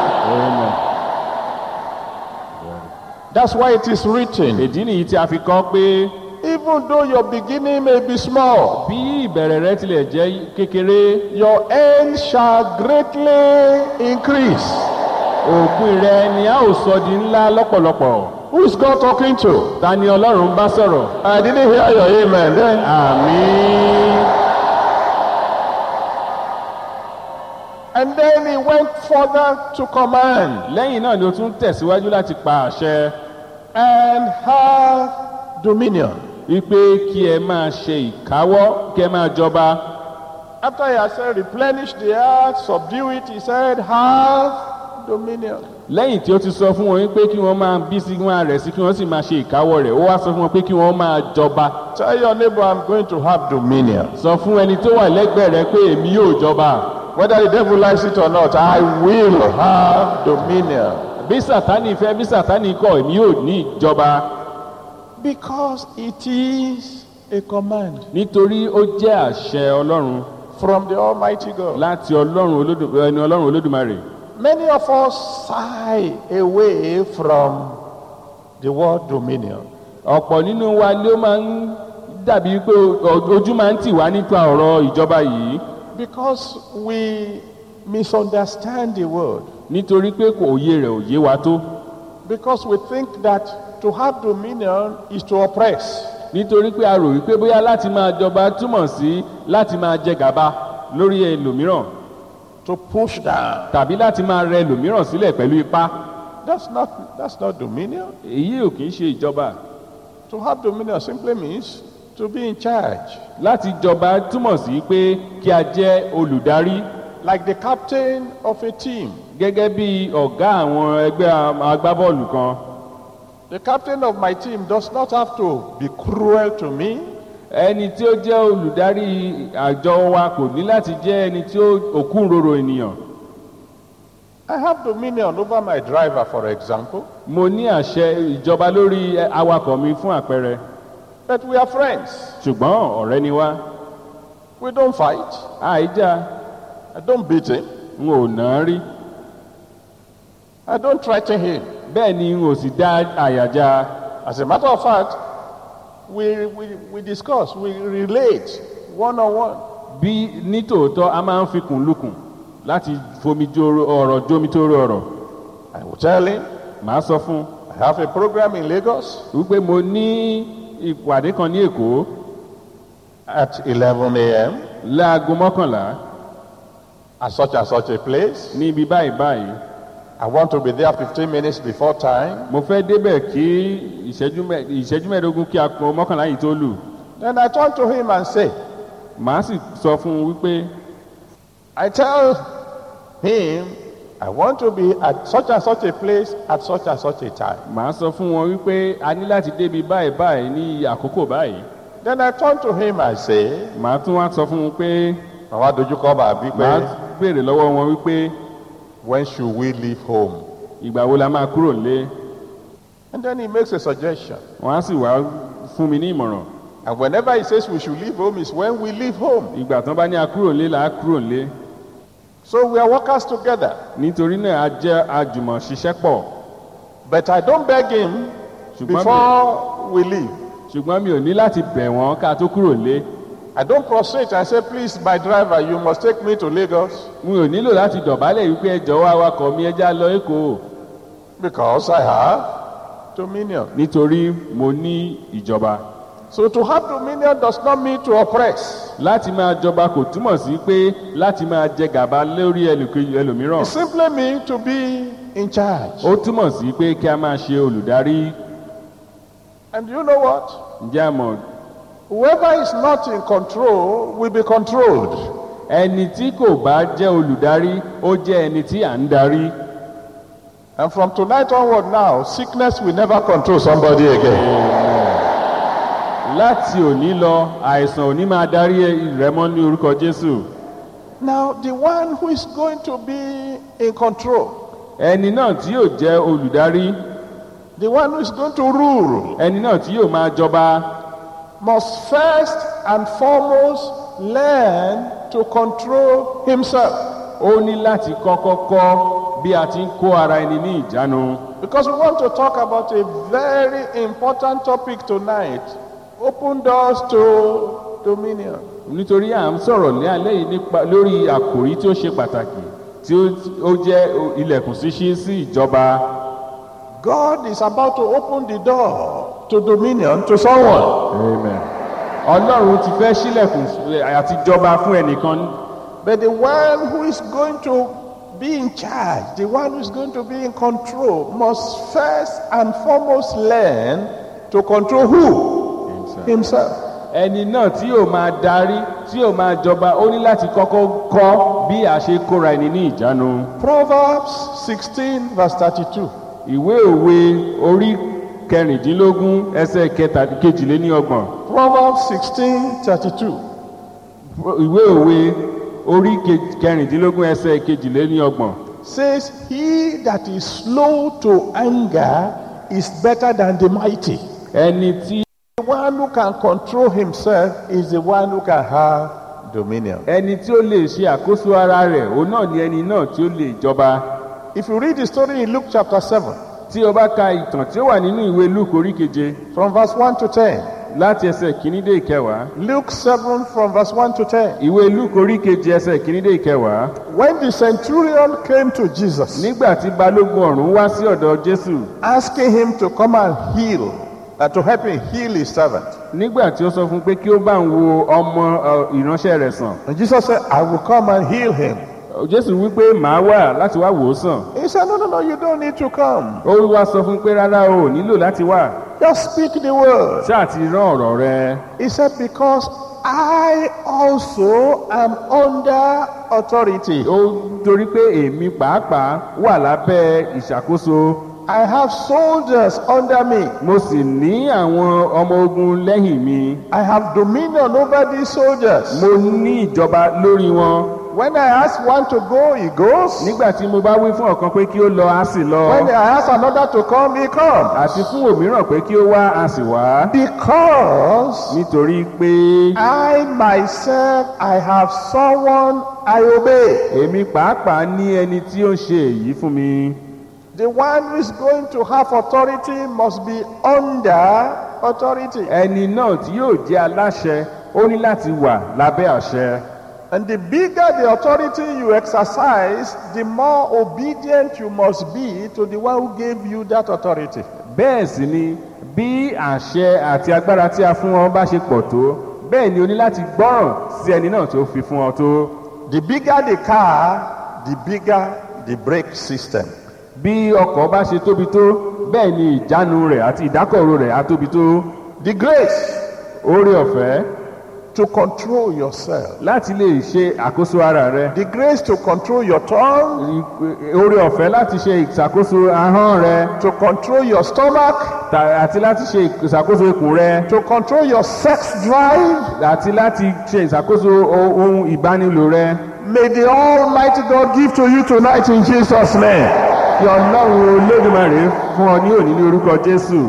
That's why it is written.
ìdí nìyí tí a fi kọ́ pé
Even though your beginning may be small,
bí ìbẹ̀rẹ̀ rẹ tilẹ̀ jẹ́ kékeré
your end shall greatly increase.
òpin rẹ ni a ó sọ di ńlá lọ́pọ̀lọpọ̀
Who is God talking to?
ta ni ọlọ́run bá sọ̀rọ̀
I didn't hear your amen then.
àmín
And then he went further to command
lẹ́yìn náà ni o tún tẹ̀síwájú láti pa àṣẹ
and have dominion.
wípé kí ẹ máa ṣe ìkáwọ́ kí ẹ máa jọba
After he had said, replenish the earth, subdue it, he said, have dominion.
lẹ́yìn tí ó ti sọ fún wọn wípé kí wọ́n máa bí sí kí wọ́n máa rẹ̀ sí kí wọ́n sì máa ṣe ìkáwọ́ rẹ̀ ó wá sọ fún wọn pé kí wọ́n máa jọba
Tell your neighbor, I'm going to have dominion.
sọ fún ẹni tó wà lẹ́gbẹ̀ẹ́ rẹ pé èmi yóò jọba
Whether the devil likes it or not, I will have dominion.
bí sàtánì fẹ́ bí sàtánì kọ̀ èmi yóò ní ìjọba
Because it is a command
nítorí ó jẹ́ àṣẹ ọlọ́run
from the Almighty God.
láti ọlọ́run olódù ẹni ọlọ́run olódùmarè
Many of us sigh away from the word dominion.
ọ̀pọ̀ nínú wa ló máa ń dàbí pé o- ojú máa ń tì wá nípa ọ̀rọ̀ ìjọba yìí
Because we misunderstand the word.
nítorí pé kò òye rẹ̀ ò yé wa tó
Because we think that to have dominion is to oppress.
nítorí pé a rò wípé bóyá láti máa jọba túmọ̀ sí láti máa jẹ gàba lórí ẹlòmíràn
to push down.
tàbí láti máa rẹ ẹlòmíràn sílẹ̀ pẹ̀lú ipá
That's not that's not dominion.
èyí ò kì í ṣe ìjọba
To have dominion simply means to be in charge.
láti jọba túmọ̀ sí pé kí a jẹ́ olùdarí
Like the captain of a team.
gẹ́gẹ́ bí ọ̀gá àwọn ẹgbẹ́ am- agbábọ́ọ̀lù kan
The captain of my team does not have to be cruel to me.
ẹni tí ó jẹ́ olùdarí àjọ wa kò ní láti jẹ́ ẹni tí ó òkúròrò ènìyàn
I have dominion over my driver, for example.
mo ní àṣẹ ìjọba lórí ẹ, awakọ̀ mi fún àpẹẹrẹ
But we are friends.
ṣùgbọ́n ọ̀rẹ́ ni wá
We don't fight.
àìjà
I don't beat him.
n ò nà á rí
I don't threaten him.
bẹ́ẹ̀ ni n ò sì dá àyàjá
As a matter of fact, we, we, we discuss, we relate one on one.
bí nítòótọ́ a máa ń fikùn lukùn láti fomi joro ọ̀rọ̀ jómi tó ro ọ̀rọ̀
I will tell him,
màá sọ fún un
I have a program in Lagos
wípé mo ní ìpàdé kan ní èkó
at 11 a.m.
láago mọ́kànlá
at such and such a place.
ní ibi báyìí báyìí
I want to be there 15 minutes before time.
mo fẹ́ débẹ̀ kí ìṣẹ́jú mẹ́- ìṣẹ́jú mẹ́ẹ̀ẹ́dógún kí aago mọ́kànlá yìí tó lù
Then I turn to him and say,
màá sì sọ fún un wípé
I tell him, I want to be at such and such a place at such and such a time.
màá sọ fún wọn wípé a ní láti débi báyìí báyìí ní àkókò báyìí
Then I turn to him and say,
màá tún wá sọ fún un pé
Màá dojúkọ bàbí
màá
pé,
béèrè lọ́wọ́ wọn wípé
when should we leave home?
ìgbà wo la máa kúrò nílé
And then he makes a suggestion.
wọn á sì wá fún mi ní ìmọ̀ràn
And whenever he says we should leave home is when we leave home.
ìgbà tán bá ní a kúrò nílé là á kúrò nílé
So we are workers together.
nítorí náà a jẹ́ àjùmọ̀ ṣiṣẹ́ pọ̀
But I don't beg him
ṣùgbọ́n mi,
before we leave.
ṣùgbọ́n mi ò ní láti bẹ̀ wọ́n ká tó kúrò nílé
I don't prostrate and say, please, my driver, you must take me to Lagos
mi ò nílò láti dọ̀bálẹ̀ wípé ẹjọ́ wa awakọ̀ mi ẹja lọ èkó
because I have dominion.
nítorí mo ní ìjọba
So to have dominion does not mean to oppress.
láti máa jọba kò túmọ̀ sí pé láti máa jẹ gàba lórí ẹlòkejì- ẹlòmíràn
It simply means to be in charge.
ó túmọ̀ sí pé kí a máa ṣe olùdarí
And you know what?
ǹjẹ́ a mọ̀
Whoever is not in control will be controlled.
ẹni tí kò bá jẹ́ olùdarí ó jẹ́ ẹni tí à ń darí
And from tonight onward now, sickness will never control somebody again.
láti òní lọ àìsàn òní máa darí rẹ mọ́ ní orúkọ jésù
Now, the one who is going to be in control,
ẹni náà tí yóò jẹ́ olùdarí
the one who is going to rule,
ẹni náà tí yóò máa jọba
must first and foremost learn to control himself.
ó ní láti kọ́kọ́ kọ́ bí a ti ń kó ara ẹni ní ìjánu
Because we want to talk about a very important topic tonight open doors to dominion.
nítorí à ń sọ̀rọ̀ ní alẹ́ yìí nípa lórí àkòrí tí ó ṣe pàtàkì tí ó ó jẹ́ ilẹ̀kùn ṣíṣí sí ìjọba
God is about to open the door to dominion to someone.
Amen. ọlọ́run ti fẹ́ sílẹ̀kùn àti jọba fún ẹnìkan
But the one who is going to be in charge, the one who is going to be in control, must first and foremost learn to control who? Himself.
ẹni náà tí yóò máa darí tí yóò máa jọba ó ní láti kọ́kọ́ kọ́ bí a ṣe kóra ẹni ní ìjánu
Proverbs 16, verse 32.
ìwé òwe orí kẹrìndínlógún ẹsẹ̀ kẹta kejìléníọgbọ̀n
Proverbs 16, 32.
ìwé òwe orí ke- kẹrìndínlógún ẹsẹ̀ kejìléníọgbọ̀n
Says, He that is slow to anger is better than the mighty.
ẹni tí
The one who can control himself is the one who can have dominion.
ẹni tí ó lè ṣe àkóso ara rẹ̀ òun náà ni ẹni náà tí ó lè jọba
If you read the story in Luke chapter 7,
tí o bá ka ìtàn tí ó wà nínú ìwé luke orí keje
from verse 1 to 10,
láti ẹsẹ̀ kìíní dé ìkẹwàá
Luke 7 from verse 1 to 10.
ìwé luke orí keje ẹsẹ̀ kìíní dé ìkẹwàá
When the centurion came to Jesus,
nígbà tí balógun ọ̀rún wá sí ọ̀dọ̀ jésù
asking him to come and heal, uh, to help him heal his servant,
nígbà tí ó sọ fún pé kí ó bá ń wo ọmọ ọ, ìránṣẹ́ rẹ̀ sàn
and Jesus said, I will come and heal him.
jésù wípé màá wà láti wá wò ó sàn
He said, No, no, no, you don't need to come.
ó wá sọ fún pé rárá o ò nílò láti wá
Just speak the word.
ṣáà ti rán ọ̀rọ̀ rẹ
He said, Because I also am under authority.
ó torí pé èmi pàápàá wà lábẹ́ ìṣàkóso
I have soldiers under me.
mo sì ní àwọn ọmọ ogun lẹ́yìn mi
I have dominion over these soldiers.
mo ní ìjọba lórí wọn
When I ask one to go, he goes.
nígbà tí mo bá wí fún ọ̀kan pé kí ó lọ á sì lọ
When I ask another to come, he comes.
àti fún òmíràn pé kí ó wá á sì wá
Because
nítorí pé
I myself, I have someone I obey.
èmi pàápàá ní ẹni tí ó ń ṣe èyí fún mi
The one who is going to have authority must be under authority.
ẹni náà tí yóò jẹ́ aláṣẹ ó ní láti wà lábẹ́ àṣẹ
And the bigger the authority you exercise, the more obedient you must be to the one who gave you that authority.
bẹ́ẹ̀ sì ni bí àṣẹ àti agbára tí a fún ọ bá ṣe pọ̀ tó bẹ́ẹ̀ ni o ní láti gbọ́ràn sí ẹni náà tó fi fún ọ tó
The bigger the car, the bigger the brake system.
bí ọkọ̀ bá ṣe tóbi tó bẹ́ẹ̀ ni ìjánu rẹ̀ àti ìdákọ̀ró rẹ̀ á tóbi tó
The grace
oore ọ̀fẹ́
to control yourself.
láti lè ṣe àkóso ara rẹ
The grace to control your tongue,
oore ọ̀fẹ́ láti ṣe ìṣàkóso ahọ́n rẹ
to control your stomach,
ta- àti láti ṣe ìṣàkóso ikùn rẹ
to control your sex drive.
àti láti ṣe ìṣàkóso o- ohun ìbánilò rẹ
May the Almighty God give to you tonight in Jesus' name.
kí ọlọ́run olódùmarè fún ọ ní òní ní orúkọ jésù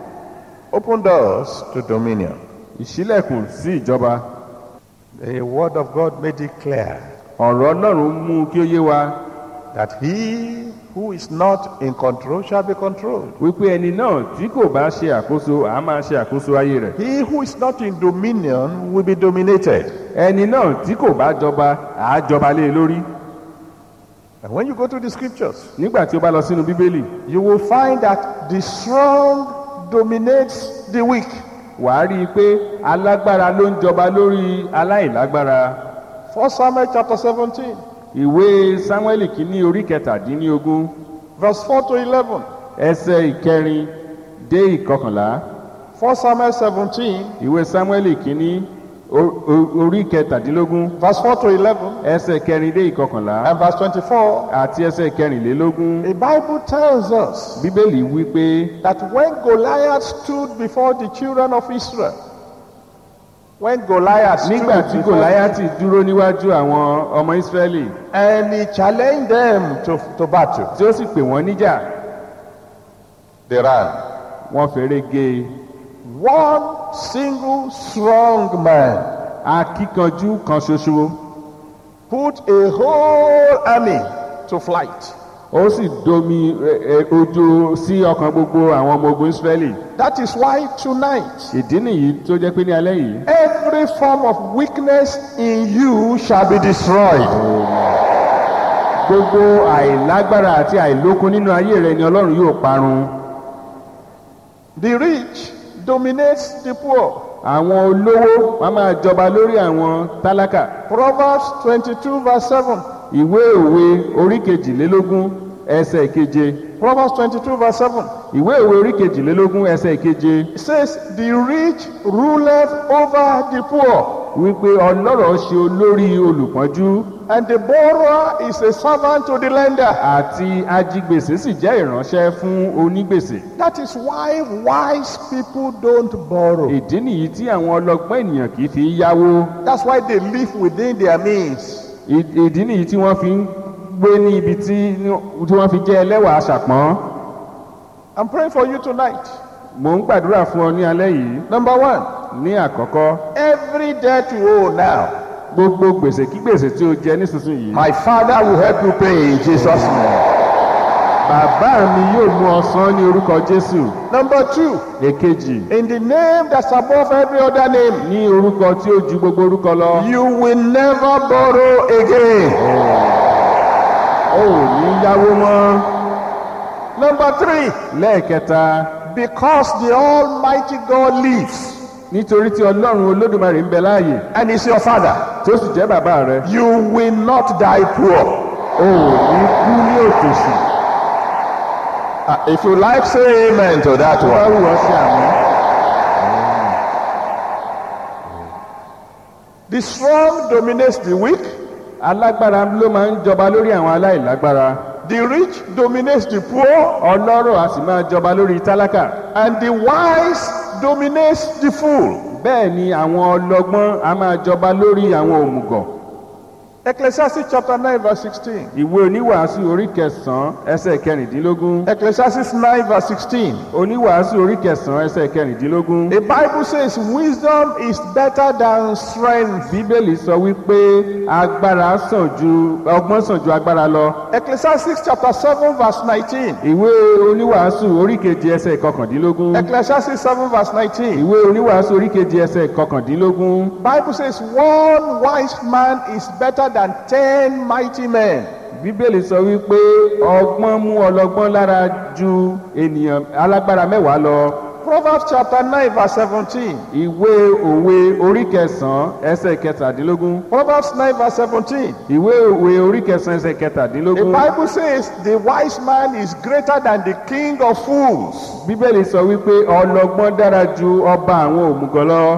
Open doors to dominion.
ìṣílẹ̀kùn sí ìjọba
The word of God made it clear
ọ̀rọ̀ ọlọ́run mú kí ó yé wa
that he who is not in control shall be controlled.
wípé ẹni náà tí kò bá ṣe àkóso àá máa ṣe àkóso ayé rẹ̀
He who is not in dominion will be dominated.
ẹni náà tí kò bá jọba àá jọba lé e lórí
And when you go to the scriptures,
nígbà tí ó bá lọ sínú bíbélì
you will find that the strong dominates the weak.
wàá rí i pé alágbára ló ń jọba lórí aláìlágbára
1 Samuel chapter 17,
ìwé sámúẹ́lì kìíní orí kẹtàdínlógún
verse 4 to 11.
ẹsẹ̀ ìkẹrin dé ìkọkànlá
1 Samuel 17,
ìwé sámúẹ́lì kìíní o- o- orí kẹtàdínlógún
verse 4 to 11,
ẹsẹ̀ kẹrin dé ìkọkànlá
and verse 24.
àti ẹsẹ̀ kẹrìnlélógún
The Bible tells us
bíbélì wí pé
that when Goliath stood before the children of Israel, when Goliath stood
nígbà tí
before-
gòláyàtì dúró níwájú àwọn ọmọ ísírẹ́lì
and he challenged them to, to battle,
tí ó sì pè wọ́n níjà
they ran.
wọ́n fèrè gé e
One single strong man
akíkanjú kan ṣoṣo
put a whole army to flight.
ó sì domi ẹ, ẹ, ojo sí ọkàn gbogbo àwọn ọmọ ogun ísírẹ́lì
That is why tonight
ìdí nìyí tó jẹ́ pé ní alẹ́ yìí
every form of weakness in you shall be destroyed.
gbogbo àìlágbára àti àìlókun nínú ayé rẹ ni ọlọ́run yóò parun
The rich dominates the poor.
àwọn olówó wọn máa jọba lórí àwọn tálákà
Proverbs 22 verse 7.
ìwé òwe orí kejìlélógún ẹsẹ̀ keje
Proverbs 22 verse 7.
ìwé òwe orí kejìlélógún ẹsẹ̀ keje
It says, The rich ruleth over the poor,
wípé ọlọ́rọ̀ ṣe olórí olùpọ́njú
and the borrower is a servant to the lender.
àti ajigbèsè sì jẹ́ ìránṣẹ́ fún onígbèsè
That is why wise people don't borrow.
ìdí nìyí tí àwọn ọlọ́gbọ́n ènìyàn kì í fi yáwó
That's why they live within their means.
Ì- ìdí nìyí tí wọ́n fi ń gbé ní ibi tí tí wọ́n fi jẹ́ ẹlẹ́wà aṣàpọ́n
I'm praying for you tonight.
mò ń gbàdúrà fún ọ ní alẹ́ yìí
Number one,
ní àkọ́kọ́
every debt you owe now,
gbogbo gbèsè kí gbèsè tí o jẹ nísinsìnyí
my Father will help you pay in Jesus' name.
bàbá mi yóò mú ọ san ní orúkọ jésù
Number two,
èkejì
in the name that's above every other name,
ní orúkọ tí ó ju gbogbo orúkọ lọ
you will never borrow again.
o ò ní yáwó mọ́
Number three,
lẹ́ẹ̀kẹta
because the Almighty God lives
nítorí tí ọlọ́run olódùmarè ń bẹ láàyè
and is your Father,
tó sì jẹ́ bàbá rẹ
you will not die poor.
o ò ní kú ní òtòṣì
Uh, if you like, say amen to that
tó bá
one.
wù ọ́ sí àmì.
The strong dominates the weak,
alágbára ló máa ń jọba lórí àwọn aláìlágbára
the rich dominates the poor,
ọlọ́rọ̀ a sì máa jọba lórí tálákà
and the wise dominates the fool.
bẹ́ẹ̀ ni àwọn ọlọ́gbọ́n a máa jọba lórí àwọn òmùgọ̀
Ecclesiastes chapter 9, verse 16.
ìwé oníwàásù orí kẹsàn-án ẹsẹ̀ kẹrìndínlógún
Ecclesiastes 9, verse 16.
oníwàásù orí kẹsàn-án ẹsẹ̀ kẹrìndínlógún
The Bible says wisdom is better than strength.
bíbélì sọ wípé agbára sàn ju ọgbọ́n sàn ju agbára lọ
Ecclesiastes chapter 7, verse 19.
ìwé oníwàásù orí keje ẹsẹ̀ kọkàndínlógún
Ecclesiastes 7, verse 19.
ìwé oníwàásù orí keje ẹsẹ̀ kọkàndínlógún
Bible says one wise man is better than ten mighty men.
bíbélì sọ wípé ọgbọ́n mú ọlọ́gbọ́n lára ju ènìyàn alágbára mẹ́wàá lọ
Proverbs chapter 9, verse 17.
ìwé òwe orí kẹsàn-án ẹsẹ̀ kẹtàdínlógún
Proverbs 9, verse 17.
ìwé òwe orí kẹsàn-án ẹsẹ̀
The
kẹtàdínlógún
Bible says the wise man is greater than the king of fools.
bíbélì sọ wípé ọlọ́gbọ́n dára ju ọba àwọn òmùgọ̀ lọ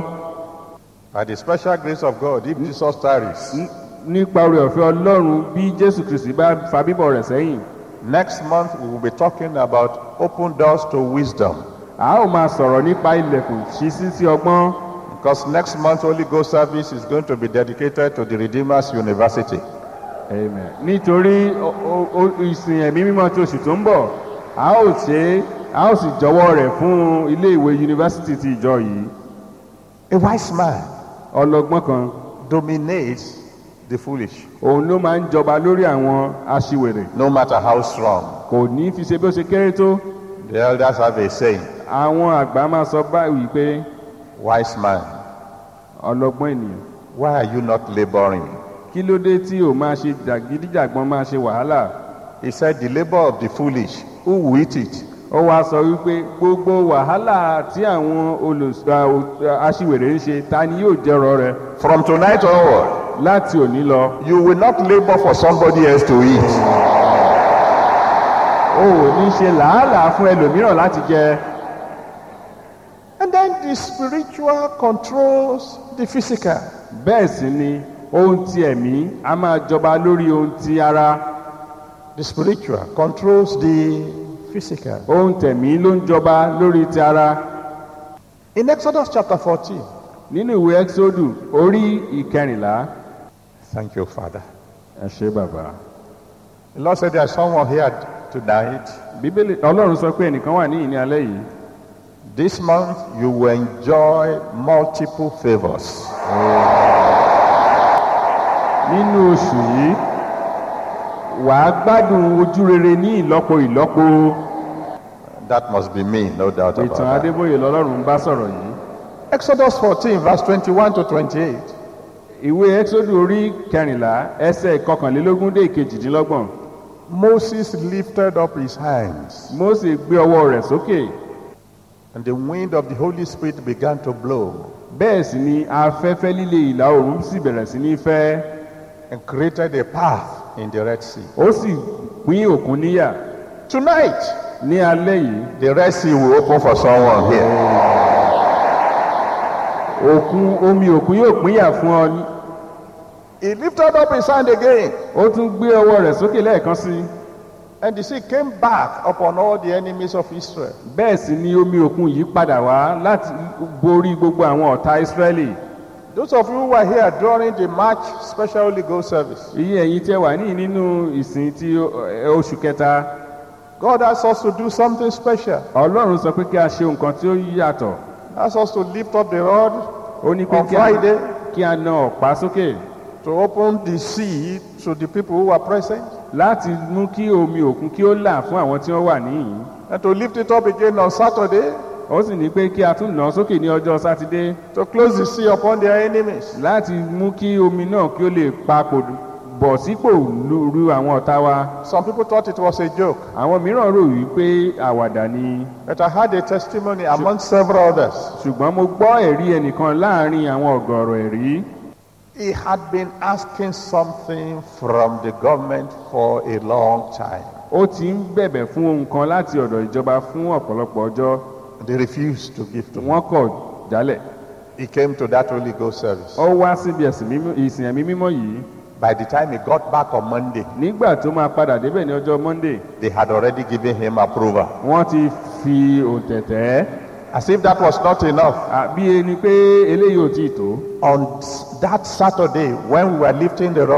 By the special grace of God, if Jesus tarries,
N- nípa oore ọ̀fẹ́ ọlọ́run bí jésù kristi bá fa bíbọ̀ rẹ̀ sẹ́yìn
next month we will be talking about open doors to wisdom.
a ó máa sọ̀rọ̀ nípa ilẹ̀kùn ṣíṣí sí ọgbọ́n
Because next month Holy Ghost service is going to be dedicated to the Redeemer's University.
Amen. nítorí o- o- o- ìsìn ẹ̀mí mímọ́ tí oṣù tó ń bọ̀ a ó ṣe é a ó sì jọwọ́ rẹ̀ fún ilé ìwé yunifásitì ti ìjọ yìí
A wise man
ọlọ́gbọ́n kan
dominates the foolish,
òun ló máa ń jọba lórí àwọn aṣiwèrè
no matter how strong.
kò ní fi ṣe bí ó ṣe kéré tó
The elders have a saying,
àwọn àgbà máa sọ báyìí pé
wise man,
ọlọ́gbọ́n ènìyàn
why are you not laboring?
kí ló dé tí ò máa ṣe jàgídíjàgbọ́n máa ṣe wàhálà
He said, the labor of the foolish, who will eat it?
ó wáá sọ wípé gbogbo wàhálà tí àwọn olùs- à, ò- aṣiwèrè ń ṣe ta ni yóò jẹrọ rẹ
From tonight onward,
láti òní lọ
you will not labor for somebody else to eat.
o ò ní ṣe làálàá fún ẹlòmíràn láti jẹ
And then the spiritual controls the physical.
bẹ́ẹ̀ sì ni ohun ti ẹ̀mí a máa jọba lórí ohun ti ara
The spiritual controls the physical.
ohun tẹ̀mí ló ń jọba lórí ti ara
In Exodus chapter 14,
nínú ìwé exodus orí ìkẹrìnlá
thank you, Father.
ẹ ṣe bàbá
The Lord said there's someone here tonight.
bíbélì ọlọ́run sọ pé ẹnìkan wà ní ìní alẹ́ yìí
This month you will enjoy multiple favors.
nínú oṣù yìí wàá gbádùn ojú rere ní ìlọ́po ìlọ́po
That must be me, no doubt about
ìtàn
that.
adébóyè lọ́lọ́run bá sọ̀rọ̀ yìí
Exodus 14, verse 21 to 28.
ìwé exodus orí kẹrìnlá ẹsẹ̀ kọkànlélógún dé ìkejìdínlọ́gbọ̀n
Moses lifted up his hands,
mósè gbé ọwọ́ rẹ̀ sókè
and the wind of the Holy Spirit began to blow
bẹ́ẹ̀ sì ni afẹ́fẹ́ líle ìlà oòrùn sì bẹ̀rẹ̀ sí ní fẹ́
and created a path in the Red Sea.
ó sì pín òkun níyà
Tonight,
ní alẹ́ yìí
the Red Sea will open for someone here.
òkun omi òkun yóò pínyà fún ọ ní-
He lifted up his hand again,
ó tún gbé ọwọ́ rẹ̀ sókè lẹ́ẹ̀kan sí i
and the sea came back upon all the enemies of Israel.
bẹ́ẹ̀ sì ni omi òkun yìí padà wá láti borí gbogbo àwọn ọ̀tá ìsírẹ́lì
Those of you who were here during the March Special Holy Ghost service,
iye ẹ̀yin tí ẹ wà ní nínú ìsìn ti ẹ, oṣù kẹta
God asked us to do something special.
ọlọ́run sọ pé kí a ṣe nǹkan tí ó yàtọ̀
asked us to lift up the rod
ó ní pé
on
kí a,
Friday
kí a na ọ̀pá sókè
to open the sea to the people who were present
láti mú kí omi òkun kí ó là fún àwọn tí wọ́n wà níyìn
and to lift it up again on Saturday
ó sì ní pé kí a tún nà án sókè ní ọjọ́ sátidé
to close the sea upon their enemies.
láti mú kí omi náà kí ó lè papò bọ̀ sípò lu ru àwọn ọ̀tá wa
Some people thought it was a joke,
àwọn mìíràn rò wípé àwàdà ni
but I had a testimony among several others.
ṣùgbọ́n mo gbọ́ ẹ̀rí ẹnìkan láàrin àwọn ọ̀gọ̀rọ̀ ẹ̀rí
He had been asking something from the government for a long time.
ó ti ń bẹ̀bẹ̀ fún ohun kan láti ọ̀dọ̀ ìjọba fún ọ̀pọ̀lọpọ̀ ọjọ́
They refused to give to him.
wọ́n kọ̀ jálẹ̀
He came to that Holy Ghost service.
ó wá síbi ẹ̀sìn mímọ́- ìsìn ẹ̀mí mímọ́ yìí
By the time he got back on Monday,
nígbà tó máa padà débẹ̀ ní ọjọ́ monday
they had already given him approval.
wọ́n ti fi òǹtẹ̀tẹ̀
As if that was not enough.
bí ẹni pé eléyìí ò tí ì tó
On that Saturday, when we were lifting the rod,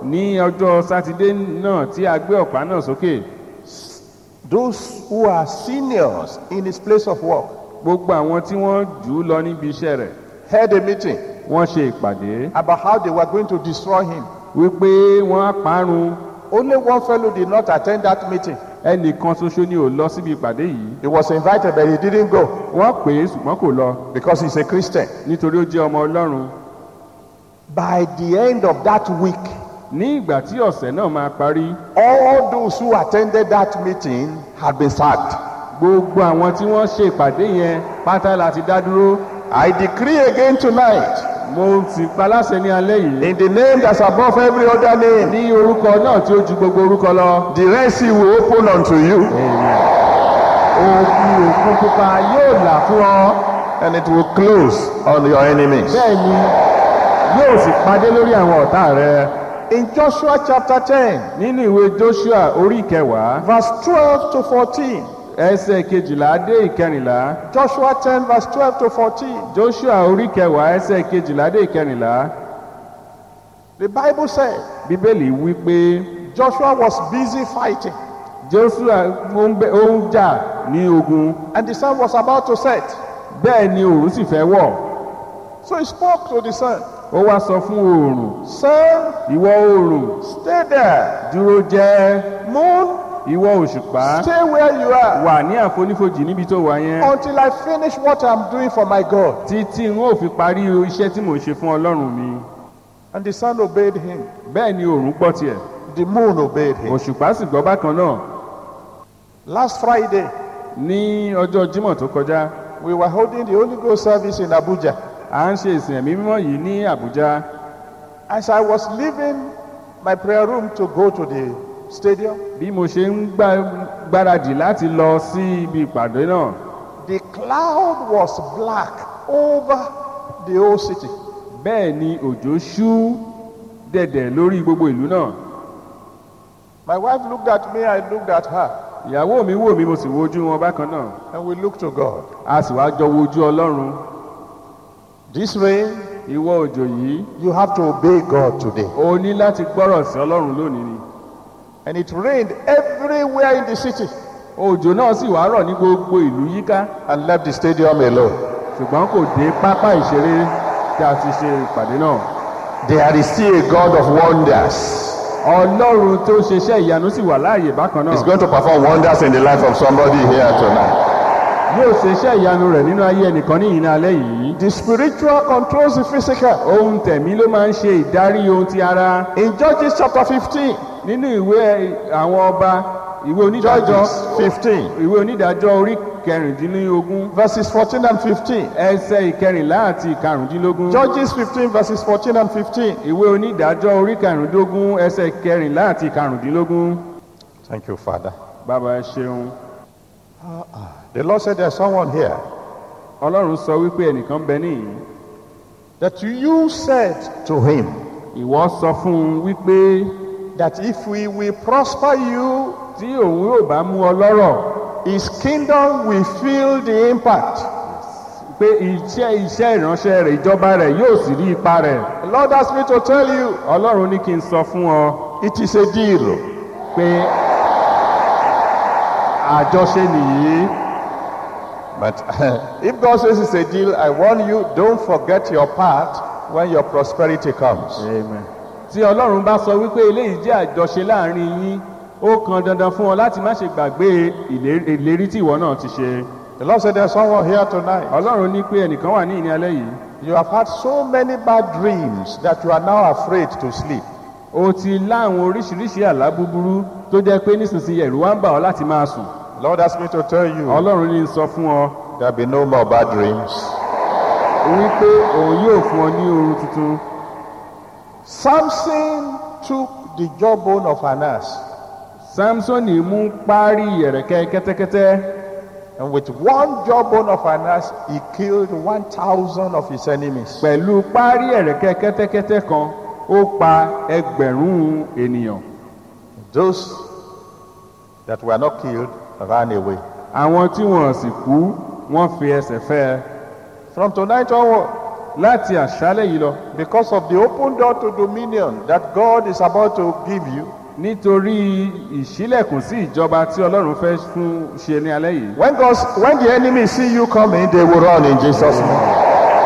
ní ọjọ́ sátidé náà tí a gbé ọ̀pá náà sókè
those who are seniors in his place of work
gbogbo àwọn tí wọ́n jù ú lọ níbi iṣẹ́ rẹ̀
held a meeting
wọ́n ṣe ìpàdé
about how they were going to destroy him.
wípé wọ́n á parun
Only one fellow did not attend that meeting.
ẹnìkan ṣoṣo ni ò lọ síbi ìpàdé yìí
He was invited, but he didn't go
wọ́n pè é ṣùgbọ́n kò lọ
because he's a Christian.
nítorí ó jẹ́ ọmọ ọlọ́run
By the end of that week,
ní ìgbà tí ọ̀sẹ̀ náà máa parí
all those who attended that meeting had been sacked.
gbogbo àwọn tí wọ́n ṣe ìpàdé yẹn pátá láti dá dúró
I decree again tonight,
mo sì paláṣẹ ní alẹ́ yìí
in the name that's above every other name,
ní orúkọ náà tí ó ju gbogbo orúkọ lọ
the Red Sea will open unto you
òkú òkun pupa yóò là fún ọ
and it will close on your enemies.
bẹ́ẹ̀ ni yóò sì padé lórí àwọn ọ̀tá rẹ
In Joshua chapter 10,
nínú ìwé joshua orí ìkẹwàá
verse 12 to 14,
ẹsẹ̀ kejìlá dé ìkẹrìnlá
Joshua 10, verse 12 to 14,
joshua orí ìkẹwàá ẹsẹ̀ kejìlá dé ìkẹrìnlá
the Bible said
bíbélì wí pé
Joshua was busy fighting
joshua ó ń bẹ- ó ń jà ní ogun
and the sun was about to set.
bẹ́ẹ̀ ni òòrùn sì fẹ́ wọ̀
So he spoke to the sun,
ó wá sọ fún oòrùn
Sun,
ìwọ oòrùn
stay there.
dúró jẹ́
Moon,
ìwọ òṣùpá
stay where you are
wà ní àfonífojì níbi tó wà yẹn
until I finish what I'm doing for my God.
títí n ó fi parí iṣẹ́ tí mò ń ṣe fún ọlọ́run mi
And the sun obeyed him.
bẹ́ẹ̀ ni òòrùn gbọ́ tiẹ̀
The moon obeyed him.
òṣùpá sì gbọ́ bákan náà
Last Friday,
ní ọjọ́ jímọ̀ tó kọjá
we were holding the Holy Ghost service in Abuja.
à ń ṣe ìsìn ẹ̀mí mímọ́ yìí ní àbújá
As I was leaving my prayer room to go to the stadium,
bí mo ṣe ń gbá- gbáradì láti lọ sí ibi ìpàdé náà
the cloud was black over the whole city.
bẹ́ẹ̀ ni òjò ṣú dẹ̀dẹ̀ lórí gbogbo ìlú náà
My wife looked at me, I looked at her,
ìyàwó mi wò mí mo sì wojú wọn bákan náà
and we looked to God.
a sì wá jọ wojú ọlọ́run
This rain,
ìwọ òjò yìí
you have to obey God today.
o ní láti gbọ́rọ̀ sí ọlọ́run lónìí ni
And it rained everywhere in the city
òjò náà sì wá rọ̀ ní gbogbo ìlú yíká
and left the stadium alone.
ṣùgbọ́n kò dé pápá ìṣeré tí a ti ṣe ìpàdé náà
There is still a God of wonders.
ọlọ́run tó ṣeṣẹ́ ìyanu sì wà láàyè bákan
He's
náà
going to perform wonders in the life of somebody here tonight.
yóò ṣeṣẹ́ ìyanu rẹ̀ nínú ayé ẹnìkan ní ìyìn alẹ́ yìí
The spiritual controls the physical.
ohun tẹ̀mí ló máa ń ṣe ìdarí ohun ti ara
In Judges chapter 15,
nínú ìwé àwọn ọba ìwé onídàájọ́
Judges 15,
ìwé onídàájọ́ orí kẹrìndínlógún
verses 14 and 15.
ẹsẹ̀ ìkẹrìnlá àti ìkarùndínlógún
Judges 15, verses 14 and 15.
ìwé onídàájọ́ orí kẹrìndínlógún ẹsẹ̀ ìkẹrìnlá àti ìkarùndínlógún
Thank you, Father.
bàbá ẹ ṣeun
The Lord said there's someone here
ọlọ́run sọ wípé ẹnìkan bẹ níyìí
that you said to him
ìwọ sọ fún un wípé
that if we will prosper you,
tí òun yóò bá mú ọ lọ́rọ̀
his kingdom will feel the impact.
pé iṣẹ́ iṣẹ́ ìránṣẹ́ rẹ̀ ìjọba rẹ̀ yóò sì rí ipa rẹ̀
The Lord asked me to tell you
ọlọ́run ní kí n sọ fún ọ
it is a deal.
pé àjọṣe nìyí
But if God says it's a deal, I warn you, don't forget your part when your prosperity comes.
Amen. tí ọlọ́run bá sọ wípé eléyìí jẹ́ àjọṣe láàrin yín ó kan dandan fún ọ láti má ṣe gbàgbé ìlé- ìlérí tí ìwọ náà ti ṣe
The Lord said there's someone here tonight.
ọlọ́run ní pé ẹnìkan wà ní ìní alẹ́ yìí
You have had so many bad dreams that you are now afraid to sleep.
o ti láwọn oríṣiríṣi àlá búburú tó jẹ́ pé nísinsìnyí ẹ̀rù wá ń bà ọ́ láti máa sùn
The Lord asked me to tell you
ọlọ́run ní sọ fún ọ
there'll be no more bad dreams.
wípé òun yóò fún ọ ní oorun tuntun
Samson took the jawbone of an ass,
samsoni mú párí ẹ̀rẹ̀kẹ́ kẹ́tẹ́kẹ́tẹ́
and with one jawbone of an ass, he killed 1,000 of his enemies.
pẹ̀lú párí ẹ̀rẹ̀kẹ́ kẹ́tẹ́kẹ́tẹ́ kan ó pa ẹgbẹ̀rún ènìyàn
Those that were not killed ran away.
àwọn tí wọn sì kú wọn fi ẹsẹ̀ fẹ́ ẹ.
From tonight onward,
láti àṣálẹ̀ yìí lọ
because of the open door to dominion that God is about to give you,
nítorí ìṣílẹ̀kùn sí ìjọba tí ọlọ́run fẹ́ fún ṣe ní alẹ́ yìí
when, God's, when the enemy see you coming, they will run in Jesus' name.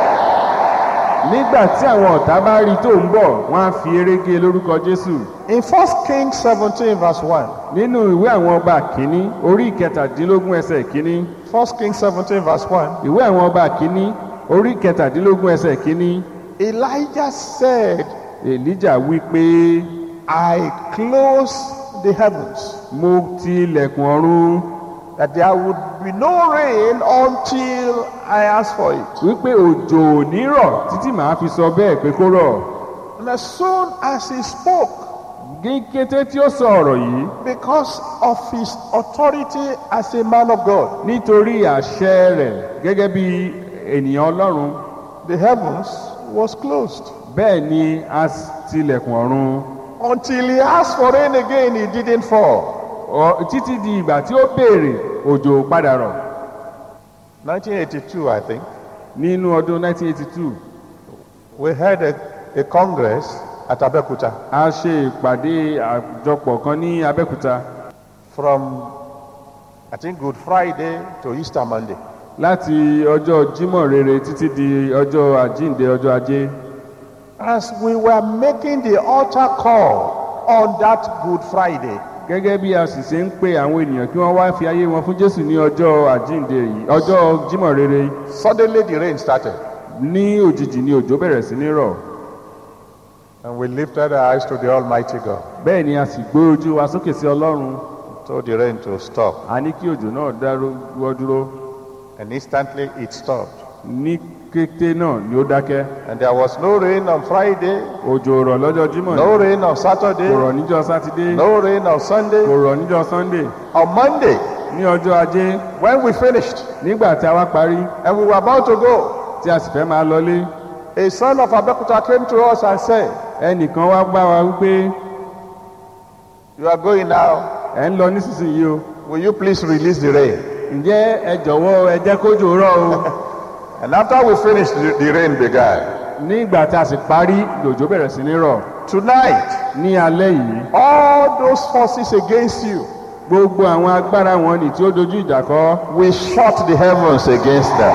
nígbà tí àwọn ọ̀tá bá rí tó ń bọ̀ wọ́n á fi eré gé lórúkọ jésù
In 1 Kings 17, verse 1,
nínú ìwé àwọn ọba kínní orí ìkẹtàdínlógún ẹsẹ̀ kínní
1 Kings 17, verse 1,
ìwé àwọn ọba kínní orí ìkẹtàdínlógún ẹsẹ̀ kínní
Elijah said,
èlíjà wí pé
I close the heavens,
mo ti ilẹ̀kùn ọ̀run
that there would be no rain until I ask for it.
wípé òjò ò ní rọ̀ títí màá fi sọ bẹ́ẹ̀ pé kó rọ̀
And as soon as he spoke,
ní kété tí ó sọ ọ̀rọ̀ yìí
because of his authority as a man of God,
nítorí àṣẹ rẹ̀ gẹ́gẹ́ bí ènìyàn ọlọ́run
the heavens was closed.
bẹ́ẹ̀ ni a tilẹ̀kùn ọ̀run
Until he asked for rain again, it didn't fall.
Ọ- títí di ìgbà tí ó béèrè òjò padà rọ̀
1982, I think,
nínú ọdún 1982
we had a, a congress at Abeokuta
a ṣe ìpàdé àjọpọ̀ kan ní abẹ́òkúta
from, I think, Good Friday to Easter Monday.
láti ọjọ́ jímọ̀ rere títí di ọjọ́ àjíǹde ọjọ́ ajé
As we were making the altar call on that Good Friday,
gẹ́gẹ́ bí a sì ṣe ń pe àwọn ènìyàn kí wọ́n wá fi ayé wọn fún jésù ní ọjọ́ àjíǹde yìí ọjọ́ jímọ̀ rere
suddenly the rain started.
ní òjijì ni òjò bẹ̀rẹ̀ sí ní rọ̀
And we lifted our eyes to the Almighty God,
bẹ́ẹ̀ ni a sì gbé ojú wa sókè sí ọlọ́run
told the rain to stop.
a ní kí òjò náà dáwọ́ dúró
And instantly it stopped.
ní kété náà ni ó dákẹ́
And there was no rain on Friday,
òjò rọ̀ lọ́jọ́ jímọ̀
no
ni
rain on
kò
Saturday,
rọ̀ níjọ́ sátidé
no rain on
kò
Sunday.
rọ̀ níjọ́ sunday
On Monday,
ní ọjọ́ ajé
when we finished
nígbà tí a wá parí
and we were about to go,
tí a sì fẹ́ máa lọlé
a son of Abekuta came to us and said,
ẹnìkan wá bá wa wípé
You are going now.
ẹ̀ ń lọ nísinsìnyí o
Will you please release the rain?
ǹjẹ́ ẹ jọ̀wọ́ ẹ jẹ́ kójò rọ̀ o
And after we finished, the, the rain began.
nígbà tí a sì parí lòjò bẹ̀rẹ̀ sí ní rọ̀
Tonight,
ní alẹ́ yìí
all those forces against you,
gbogbo àwọn agbára wọn ni tí ó dojú ìjà kọ
we shut the heavens against them.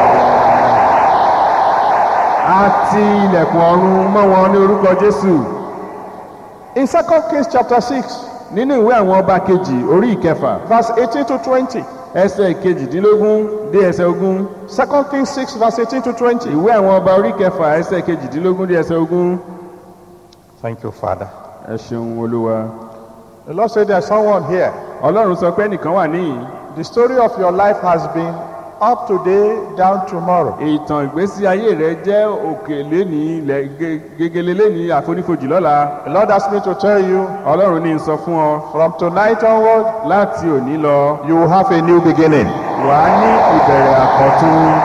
á ti ilẹ̀kùn ọ̀run mọ́ wọn ní orúkọ jésù
In 2 Kings chapter 6,
nínú ìwé àwọn ọba kejì orí ìkẹfà
verse 18 to 20.
ẹsẹ̀ kejìdínlógún dé ẹsẹ̀ ogún
2 Kings 6, verse 18 to 20.
ìwé àwọn ọba orí ìkẹfà ẹsẹ̀ kejìdínlógún dé ẹsẹ̀ ogún
Thank you, Father.
ẹ ṣeun olúwa
The Lord said there's someone here.
ọlọ́run sọ pé ẹnìkan wà níyìn
The story of your life has been up today, down tomorrow.
ìtàn ìgbésí ayé rẹ jẹ́ òkè lénìí ilẹ̀ ge- gegele lénìí àfonífojì lọ́la
The Lord asked me to tell you
ọlọ́run ní í sọ fún ọ
from tonight onward,
láti òní lọ
you will have a new beginning.
wà á ní ìbẹ̀rẹ̀ àkọ́tún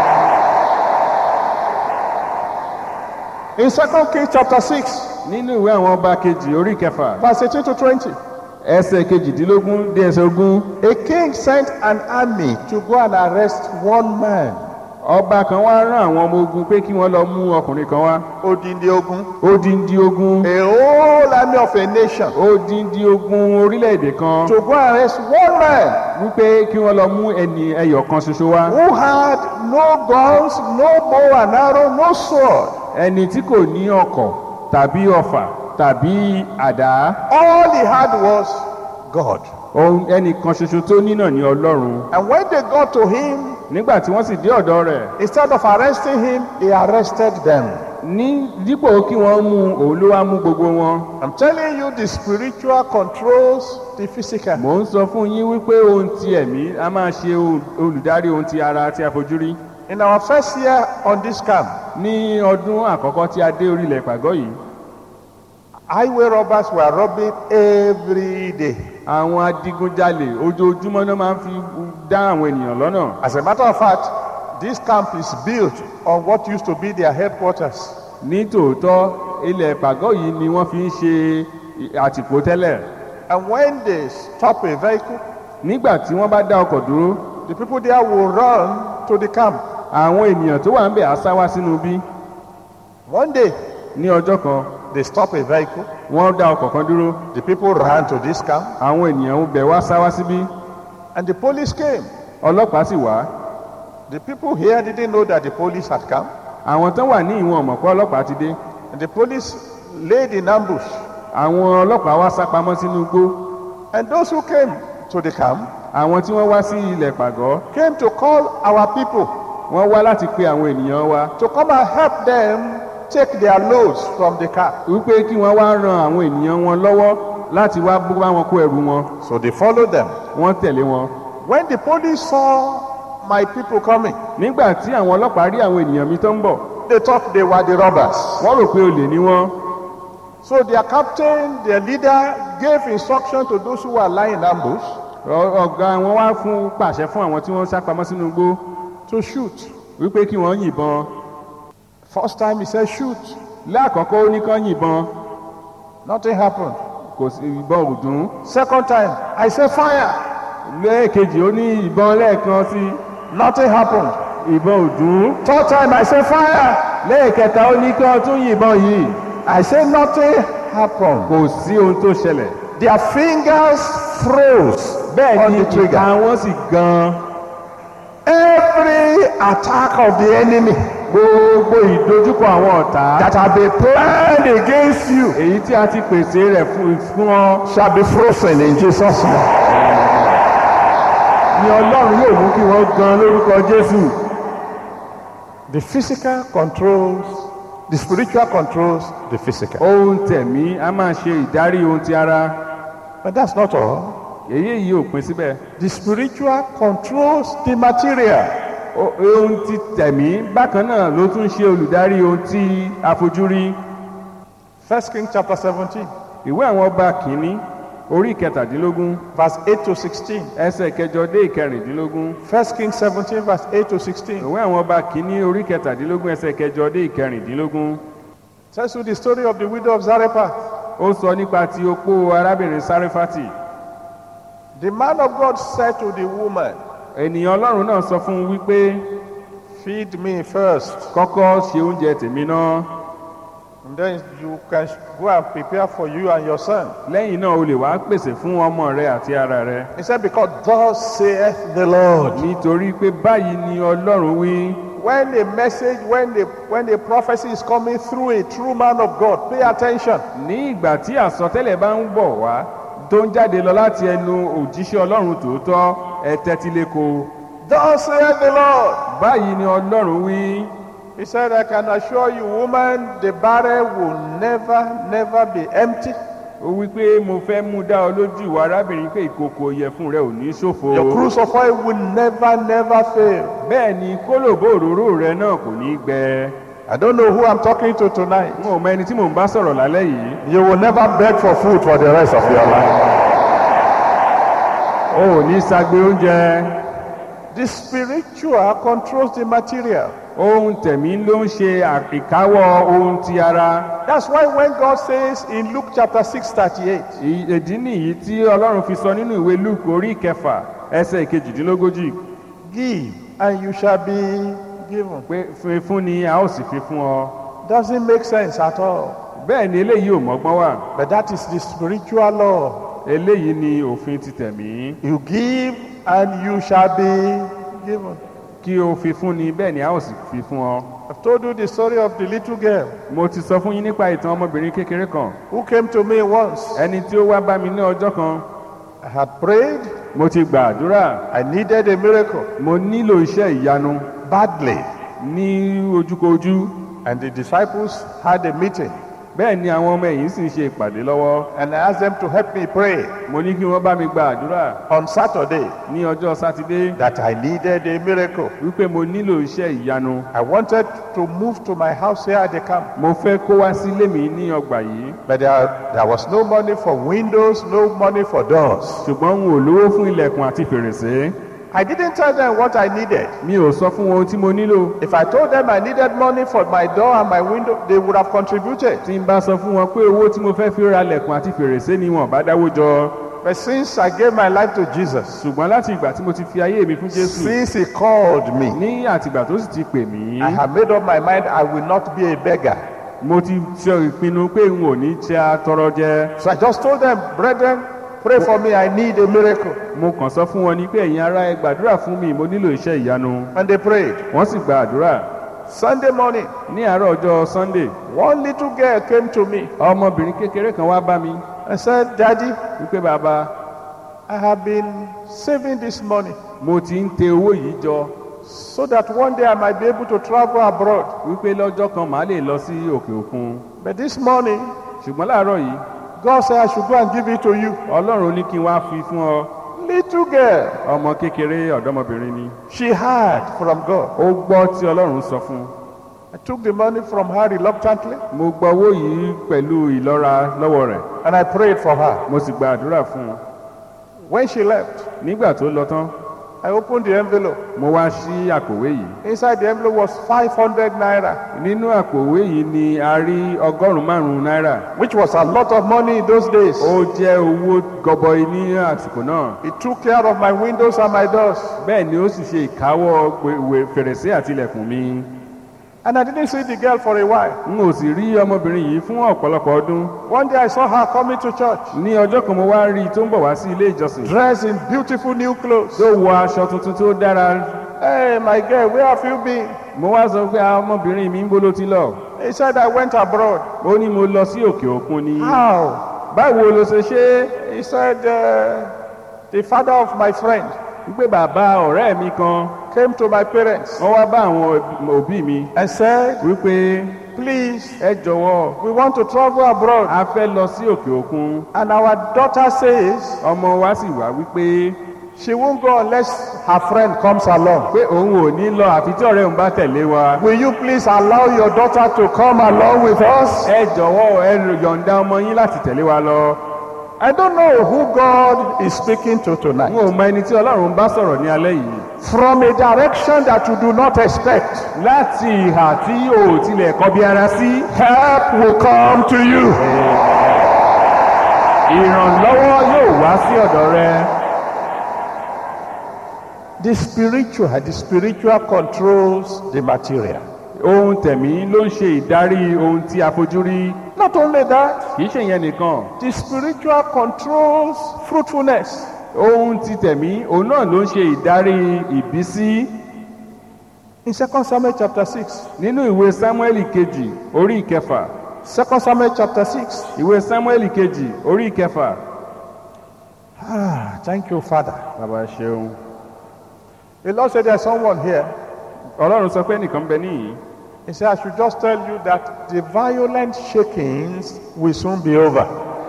In 2 Kings chapter 6,
nínú ìwé àwọn ọba kejì orí ìkẹfà
verse 18 to 20.
ẹsẹ̀ kejìdínlógún dé ẹsẹ̀ ogún
A king sent an army to go and arrest one man.
ọba kan wá rán àwọn ọmọ ogun pé kí wọ́n lọ mú ọkùnrin kan wá
Odindi ogun.
odindi ogun
A whole army of a nation
odindi ogun orílẹ̀-èdè kan
to go and arrest one man
wípé kí wọ́n lọ mú ẹni ẹyọ kan ṣoṣo wá
who had no guns, no bow and arrow, no sword.
ẹni tí kò ní ọkọ̀ tàbí ọfà tàbí àdá
All he had was God.
ohun ẹnì kan ṣoṣo tó ní náà ní ọlọ́run
And when they got to him,
nígbà tí wọ́n sì dé ọ̀dọ̀ rẹ̀
instead of arresting him, they arrested them.
ní dípò kí wọ́n mú un, òun ló wá mú gbogbo wọn
I'm telling you, the spiritual controls the physical.
mò ń sọ fún yín wípé ohun ti ẹ̀mí a máa ṣe ohun- olùdarí ohun ti ara tí a fojú rí
In our first year on this camp,
ní ọdún àkọ́kọ́ tí a dé orílẹ̀ ìpàgọ́ yìí
highway robbers were robbing every day.
àwọn adigunjalè ojoojúmọ́ náà máa ń fi dá àwọn ènìyàn lọ́nà
As a matter of fact, this camp is built on what used to be their headquarters.
ní tòótọ́ ilẹ̀ ìpàgọ́ yìí ni wọ́n fi ń ṣe àtìpó tẹ́lẹ̀
And when they stop a vehicle,
nígbà tí wọ́n bá dá ọkọ̀ dúró
the people there will run to the camp.
àwọn ènìyàn tó wà ń bẹ̀ á sá wá sínú bí
One day,
ní ọjọ́ kan
they stop a vehicle.
wọ́n dá ọkọ̀ kan dúró
The people ran to this camp,
àwọn ènìyàn ń bẹ̀ wá sá wá síbí
and the police came.
ọlọ́pàá sì wá
The people here didn't know that the police had come.
àwọn tán wà ní ìwọ̀n mọ̀ pé ọlọ́pàá ti dé
And the police laid in ambush.
àwọn ọlọ́pàá wá sá pamọ́ sínú igbó
And those who came to the camp
àwọn tí wọ́n wá sí ilẹ̀ pàgọ́
came to call our people
wọ́n wá láti pe àwọn ènìyàn wa
to come and help them take their loads from the car.
wípé kí wọ́n wá ran àwọn ènìyàn wọn lọ́wọ́ láti wá bá wọn kó ẹrù wọn
So they followed them.
wọ́n tẹ̀lé wọn.
When the police saw my people coming,
nígbà tí àwọn ọlọ́pàá rí àwọn ènìyàn mi tó ń bọ̀
they thought they were the robbers.
wọ́n rò pé olè ni wọ́n
So their captain, their leader, gave instruction to those who were lying in ambush
Ọ- ọ̀gá wọn wá fún pàṣẹ fún àwọn tí wọ́n sá pamọ́ sínú igbó
to shoot.
wípé kí wọ́n yìnbọn
First time he said shoot.
láàkọ́kọ́ ó ní kán yìnbọn
Nothing happened.
kò sí ìbọn ò dún
Second time, I said fire.
lẹ́ẹ̀kejì ó ní ìbọn lẹ́ẹ̀kan sí
Nothing happened.
ìbọn ò dún
Third time, I said fire.
lẹ́ẹ̀kẹta ó ní kán tún yìnbọn yìí
I said nothing happened.
kò sí ohun tó ṣẹlẹ̀
Their fingers froze
bẹ́ẹ̀
on
ni
the trigger.
ìka wọn sì gan
Every attack of the enemy
gbogbo ìdojúkọ àwọn ọ̀tá
that have been planned against you
èyí tí a ti pèsè rẹ̀ fún fún ọ
shall be frozen in Jesus' name.
ni ọlọ́run yóò mú kí wọ́n gan lórúkọ jésù
The physical controls, the spiritual controls the physical.
ohun tẹ̀mí a máa ṣe ìdarí ohun ti ara
But that's not all.
èyí yìí ò pin síbẹ̀
The spiritual controls the material.
O- ohun ti tẹ̀mí bákan náà ló tún ṣe olùdarí ohun tí a fojú rí
First King chapter 17,
ìwé àwọn ọba kìíní orí ìkẹtàdínlógún
verse 8 to 16.
ẹsẹ̀ kẹjọ dé ìkẹrìndínlógún
First King 17, verse 8 to 16.
ìwé àwọn ọba kìíní orí ìkẹtàdínlógún ẹsẹ̀ kẹjọ dé ìkẹrìndínlógún
Tells you the story of the widow of Zarephath.
ó sọ nípa ti opó arábìnrin sáréfátì
The man of God said to the woman,
ènìyàn ọlọ́run náà sọ fún un wípé
Feed me first,
kọ́kọ́ ṣe oúnjẹ tèmi náà
and then you can go and prepare for you and your son.
lẹ́yìn náà o lè wá pèsè fún ọmọ rẹ àti ara rẹ
He said, Because thus saith the Lord.
nítorí pé báyìí ni ọlọ́run wí
When a message, when the when a prophecy is coming through a true man of God, pay attention.
ní ìgbà tí àsọtẹ́lẹ̀ bá ń bọ̀ wá tó ń jáde lọ láti ẹnu òjíṣẹ́ ọlọ́run tòótọ́ ẹ tẹ́tí léko
Thus saith the Lord.
báyìí ni ọlọ́run wí
He said, I can assure you, woman, the barrel will never, never be empty.
ó wí pé mo fẹ́ mú dá ọ lójú ìwà arábìnrin pé ìkòkò ìyẹ̀fun rẹ ò ní ṣòfò
Your cruise of oil will never, never fail.
bẹ́ẹ̀ ni kólòbó òróró rẹ náà kò ní gbẹ
I don't know who I'm talking to tonight.
n ò mọ ẹni tí mò ń bá sọ̀rọ̀ lálẹ́ yìí
You will never beg for food for the rest of your life.
o ò ní sagbe oúnjẹ
The spiritual controls the material.
ohun tẹ̀mí ló ń ṣe ìkáwọ́ ohun ti ara
That's why when God says in Luke chapter 6, 38,
Ì- ìdí nìyí tí ọlọ́run fi sọ nínú ìwé luke orí ìkẹfà ẹsẹ̀ ìkejìdínlógójì
give and you shall be given.
pé fún fún ni a ó sì fi fún ọ
Doesn't make sense at all.
bẹ́ẹ̀ ni eléyìí ò mọ́gbọ́n wà
But that is the spiritual law.
eléyìí ni òfin ti tẹ̀mí
You give and you shall be given.
kí o fi fún ni bẹ́ẹ̀ ni a ó sì fi fún ọ.
I've told you the story of the little girl
mo ti sọ fún yín nípa ìtàn ọmọbìnrin kékeré kan
who came to me once.
ẹni tí ó wá bá mi ní ọjọ́ kan
I had prayed.
mo ti gbàdúrà
I needed a miracle
mo nílò iṣẹ́ ìyanu
badly.
ní ojúkojú
And the disciples had a meeting.
bẹ́ẹ̀ ni àwọn ọmọ ẹ̀yìn sì ń ṣe ìpàdé lọ́wọ́
And I asked them to help me pray
mo ní kí wọ́n bá mi gbàdúrà
on Saturday
ní ọjọ́ sátidé
that I needed a miracle.
wípé mo nílò iṣẹ́ ìyanu
I wanted to move to my house here at the camp.
mo fẹ́ kó wá sílé mi ní ọgbà yìí
But there, there was no money for windows, no money for doors.
ṣùgbọ́n n ò lówó fún ilẹ̀kùn àti fèrèsé
I didn't tell them what I needed.
mi ò sọ fún wọn ohun tí mo nílò
If I told them I needed money for my door and my window, they would have contributed.
tí n bá sọ fún wọn pé owó tí mo fẹ́ fi ra ilẹ̀kùn àti fèrèsé ni wọn bá dáwó jọ
But since I gave my life to Jesus,
ṣùgbọ́n láti ìgbà tí mo ti fi ayé mi fún jésù
since He called me,
ní àtìgbà tó sì ti pè mí
I have made up my mind I will not be a beggar.
mo ti ṣe ìpinnu pé n ò ní ṣe atọrọ jẹ
So I just told them, brethren, pray for me. I need a miracle.
mo kàn sọ fún wọn ni pé ẹ̀yin ará ẹ gbàdúrà fún mi mo nílò iṣẹ́ ìyanu
And they prayed.
wọ́n sì gba àdúrà
Sunday morning,
ní àárọ̀ ọjọ́ sunday
one little girl came to me
ọmọbìnrin kékeré kan wá bá mi
and said, Daddy,
wípé bàbá
I have been saving this money
mo ti ń tẹ owó yìí jọ
so that one day I might be able to travel abroad.
wípé lọ́jọ́ kan màá lè lọ sí òkè òkun
But this morning,
ṣùgbọ́n láàárọ̀ yìí
God said I should go and give it to you.
ọlọ́run ní kí n wá fi fún ọ
Little girl,
ọmọ kékeré ọ̀dọ́mọbìnrin ni
she heard from God.
ó gbọ́ tí ọlọ́run sọ fún un
I took the money from her reluctantly
mo gba owó yìí pẹ̀lú ìlọ́ra lọ́wọ́ rẹ̀
and I prayed for her.
mo sì gba àdúrà fún un
When she left,
nígbà tó lọ tán
I opened the envelope.
mo wá sí àpòwé yìí
Inside the envelope was 500 naira,
nínú àpòwé yìí ni a rí ọgọ́rùn-ún márùn-ún náírà
which was a lot of money in those days.
ó jẹ́ owó gọbọi ní àsìkò náà
It took care of my windows and my doors.
bẹ́ẹ̀ ni ó sì ṣe ìkáwọ́ gbèwè fèrèsé àti ilẹ̀kùn mi
And I didn't see the girl for a while.
n ò sì rí ọmọbìnrin yìí fún ọ̀pọ̀lọpọ̀ ọdún
One day I saw her coming to church,
ní ọjọ́ kan mo wá rí i tó ń bọ̀ wá sí ilé ìjọsìn
dressed in beautiful new clothes.
tó wọ aṣọ tuntun tó dára
Hey, my girl, where have you been?
mo wá sọ pé "Ah, ọmọbìnrin mi ń bó ló ti lọ
He said, I went abroad.
ó ní mo lọ sí òkè òkun ni
How?
báwo ló ṣe ṣe é
He said, uh, the father of my friend
wípé bàbá ọ̀rẹ́ mi kan
came to my parents
wọ́n wá bá àwọn òbí mi
and said,
wípé
please,
ẹ jọ̀wọ́
we want to travel abroad.
a fẹ́ lọ sí òkè òkun
And our daughter says
ọmọ wa sì wá wípé
she won't go unless her friend comes along.
pé òun ò ní lọ àfi tí ọ̀rẹ́ òun bá tẹ̀lé wa
Will you please allow your daughter to come along with us?
ẹ jọ̀wọ́ ẹ yọ̀ǹda ọmọ yín láti tẹ̀lé wa lọ
I don't know who God is speaking to
n
tonight.
ò mọ ẹni tí ọlọ́run bá sọ̀rọ̀ ní alẹ́ yìí
From a direction that you do not expect,
láti ìhà tí o ò tilẹ̀ kọbi ara sí
help will come to you.
ìrànlọ́wọ́ yóò wá sí ọ̀dọ̀ rẹ
The spiritual, the spiritual controls the material.
ohun tẹ̀mí ló ń ṣe ìdarí ohun tí a fojú rí
Not only that,
kì í ṣe ìyẹn nìkan
the spiritual controls fruitfulness.
ohun ti tẹ̀mí òun náà ló ń ṣe ìdarí ìbísí
In 2 Samuel chapter 6,
nínú ìwé sámúẹ́lì kejì orí ìkẹfà
2 Samuel chapter 6.
ìwé sámúẹ́lì kejì orí ìkẹfà
Ah, thank you, Father.
bàbá ṣeun
The Lord said there's someone here.
ọlọ́run sọ pé nìkan bẹ níyì
He said, I should just tell you that the violent shakings will soon be over.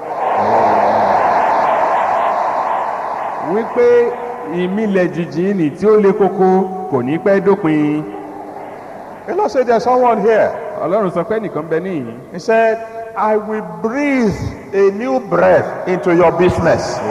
wípé ìmìlẹ̀ jìjì nì tí ó le koko kò ní pẹ́ dópin
The Lord said there's someone here.
ọlọ́run sọ pé nìkan bẹ níyì
He said, I will breathe a new breath into your business.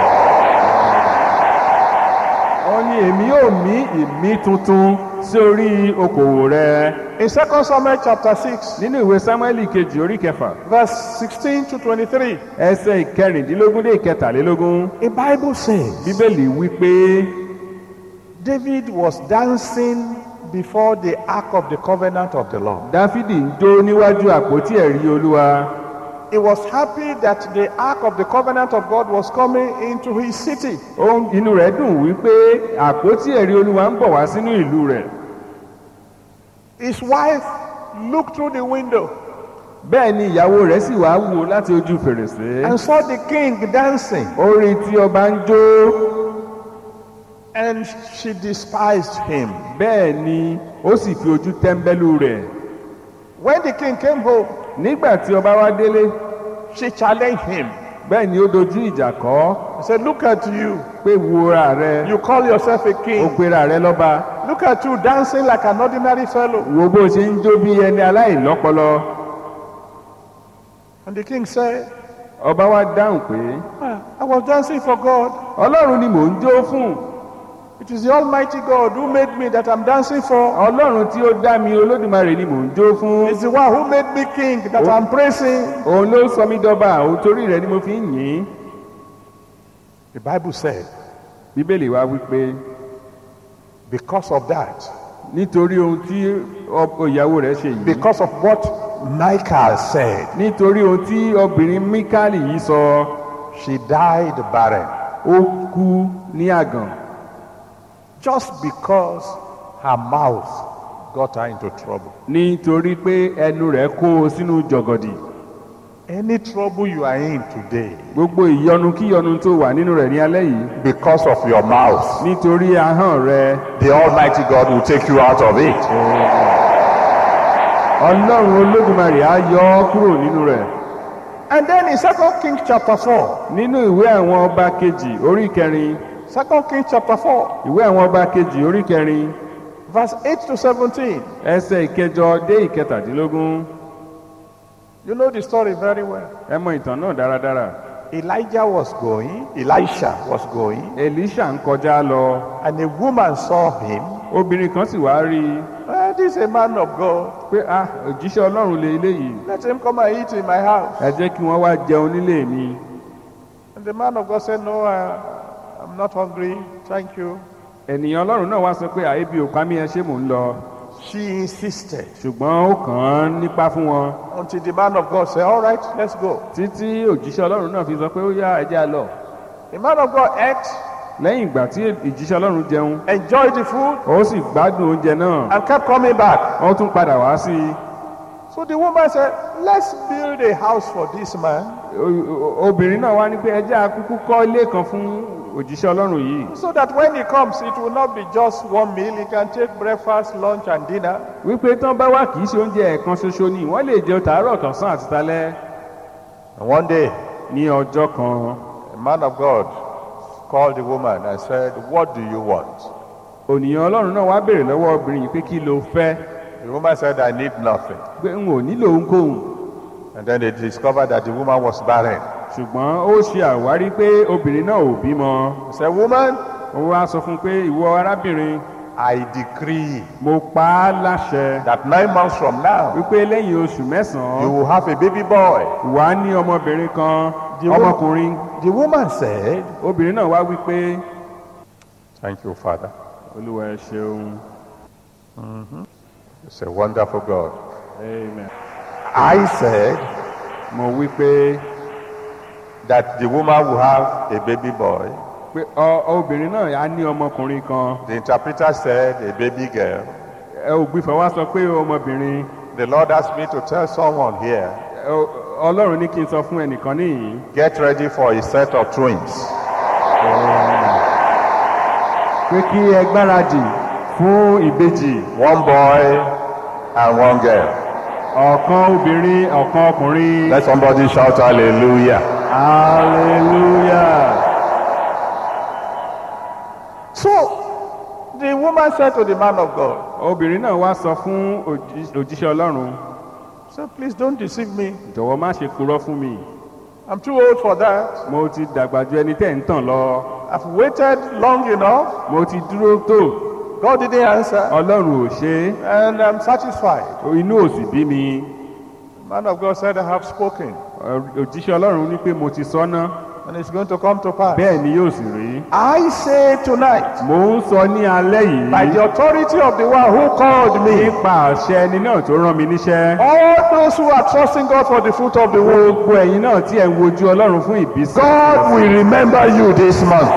wọ́n ní èmi yóò mí ìmí tuntun sí orí okòwò rẹ
In 2 Samuel chapter 6,
nínú ìwé sámúẹ́lì kejì orí kẹfà
verse 16 to 23,
ẹsẹ̀ ìkẹrìndínlógún dé ìkẹtàlélógún
a Bible says
bíbélì wípé
David was dancing before the ark of the covenant of the Lord.
dáfídì ń jó níwájú àpótí ẹ̀rí olúwa
He was happy that the ark of the covenant of God was coming into his city.
Ó- inú rẹ̀ dùn wípé àpótí ẹ̀rí olúwa ń bọ̀ wá sínú ìlú rẹ̀
His wife looked through the window
bẹ́ẹ̀ ni ìyàwó rẹ̀ sì wá wò láti ojú fèrèsé
and saw the king dancing,
ó rí tí ọba ń jó
and she despised him.
bẹ́ẹ̀ ni ó sì fi ojú tẹ́ḿbẹ́lú rẹ̀
When the king came home,
nígbà tí ọba wá délé
she challenged him.
bẹ́ẹ̀ ni ó dojú ìjà kọ́
He said, Look at you.
pé wúra rẹ
You call yourself a
ó
king.
pera rẹ lọ́ba
Look at you dancing like an ordinary fellow.
wo bó ṣe ń jó bí ẹni aláìlọ́pọlọ
And the king said,
ọba wá dáhùn pé
"Ah, I was dancing for God.
ọlọ́run ni mò ń jó fún
It is the Almighty God who made me that I'm dancing for.
ọlọ́run tí ó dá mi olódùmarè ni mò ń jó fún
It's the one who made me king that I'm praising.
òun ló sọ mí dọ́ba òun torí rẹ̀ ni mo fi ń yìn ín
The Bible said,
bíbélì wá wípé
because of that,
nítorí ohun tí ọ- ìyàwó rẹ̀ ṣe yìí
because of what Michael said.
nítorí ohun tí obìnrin mikali yìí sọ
She died barren
ó kú ní àgàn
just because her mouth got her into trouble.
nítorí pé ẹnu rẹ̀ kó o sínú jọ̀gọ̀dì
Any trouble you are in today
gbogbo ìyọnu kíyọnu tó wà nínú rẹ̀ ní alẹ́ yìí
because of your mouth,
nítorí ahọ́n rẹ̀
the Almighty God will take you out of it.
ọlọ́run olódùmarè á yọ ọ́ kúrò nínú rẹ̀
And then in 2 Kings chapter 4,
nínú ìwé àwọn ọba kejì orí kẹrin
2 Kings chapter 4,
ìwé àwọn ọba kejì orí kẹrin
verse 8 to 17,
ẹsẹ̀ ìkẹjọ dé ìkẹtàdínlógún
you know the story very well.
ẹ mọ ìtàn náà dáradára
Elijah was going, Elisha was going,
elisha ń kọjá lọ
and a woman saw him.
obìnrin kan sì wá rí i
"Ah, this is a man of God.
pé ah òjíṣẹ́ ọlọ́run lè eléyìí
Let him come and eat in my house.
ẹ jẹ́ kí wọ́n wá jẹun nílé mi
And the man of God said, No, I, I'm not hungry. Thank you.
ènìyàn ọlọ́run náà wá sọ pé àyèbí òpá mi ẹ ṣé mò ń lọ
She insisted
ṣùgbọ́n ó kàn án nípa fún wọn
until the man of God said, All right, let's go.
títí òjíṣẹ́ ọlọ́run náà fi sọ pé ó yá ẹ jẹ́ á lọ
The man of God ate,
lẹ́yìn ìgbà tí ìjíṣẹ́ ọlọ́run jẹun
enjoyed the food,
ó sì gbádùn oúnjẹ náà
and kept coming back.
ó tún padà wá sí i
So the woman said, Let's build a house for this man
O- o- obìnrin náà wá ní pé ẹ jẹ́ akúkú kọ́ ilé kan fún òjíṣẹ́ ọlọ́run yìí
so that when he comes, it will not be just one meal. He can take breakfast, lunch, and dinner.
wípé tán bá wà kì í ṣe oúnjẹ ẹ̀kan ṣoṣo ni wọ́n lè jẹun tàárọ̀ tọ̀sán àti talẹ́
And one day,
ní ọjọ́ kan
the man of God called the woman and said, What do you want?
ònìyàn ọlọ́run náà wá béèrè lọ́wọ́ obìnrin yìí pé kí ló fẹ́
The woman said, I need nothing.
pé n ò nílò ohunkóhun
And then they discovered that the woman was barren.
ṣùgbọ́n ó ṣe àwárí pé obìnrin náà ò bímọ
He said, Woman,
ó wá sọ fún un pé ìwọ arábìnrin
I decree
mo pa á láṣẹ
that nine months from now,
wípé lẹ́yìn oṣù
you
mẹ́sàn-án
will have a baby boy.
wà á ní ọmọbìnrin kan
The wo-
ọmọkùnrin
The woman said,
obìnrin náà wá wípé
Thank you, Father.
olúwa ẹ ṣeun
It's a wonderful God.
amen
I said
mo wípé
that the woman will have a baby boy.
pé ọ obìnrin náà á ní ọmọkùnrin kan
The interpreter said a baby girl.
ẹ ògbìfọ̀ wá sọ pé ọmọbìnrin
The Lord asked me to tell someone here,
Ọ- ọlọ́run ní kí n sọ fún ẹnìkan níyìn
get ready for a set of twins.
pé kí ẹ gbáradì fún ìbejì
One boy and one girl.
ọ̀kan obìnrin ọ̀kan ọkùnrin
Let somebody shout hallelujah.
hallelujah.
So the woman said to the man of God,
obìnrin náà wá sọ fún òjí- òjíṣẹ́ ọlọ́run
So please don't deceive me.
jọ̀wọ́ má ṣe purọ́ fún mi
I'm too old for that.
mo ti dàgbà ju ẹni tẹ́ ń tàn lọ
I've waited long enough.
mo ti dúró tó
God didn't answer.
ọlọ́run ò ṣe
And I'm satisfied.
é inú ò sì bí mi
The man of God said, I have spoken.
Ọ- òjíṣẹ́ ọlọ́run ní pé mo ti sọ́nà
And it's going to come to pass.
bẹ́ẹ̀ ni yóò sì rí
I say tonight,
mo ń sọ ní alẹ́
by
yìí
the authority of the one who called me,
nípa àṣẹ ẹni náà tó rán mi níṣẹ́
all those who are trusting God for the fruit of the womb,
gbogbo ẹ̀yin náà tí ẹ̀ ń wojú ọlọ́run fún ìbísí
God will remember you this month.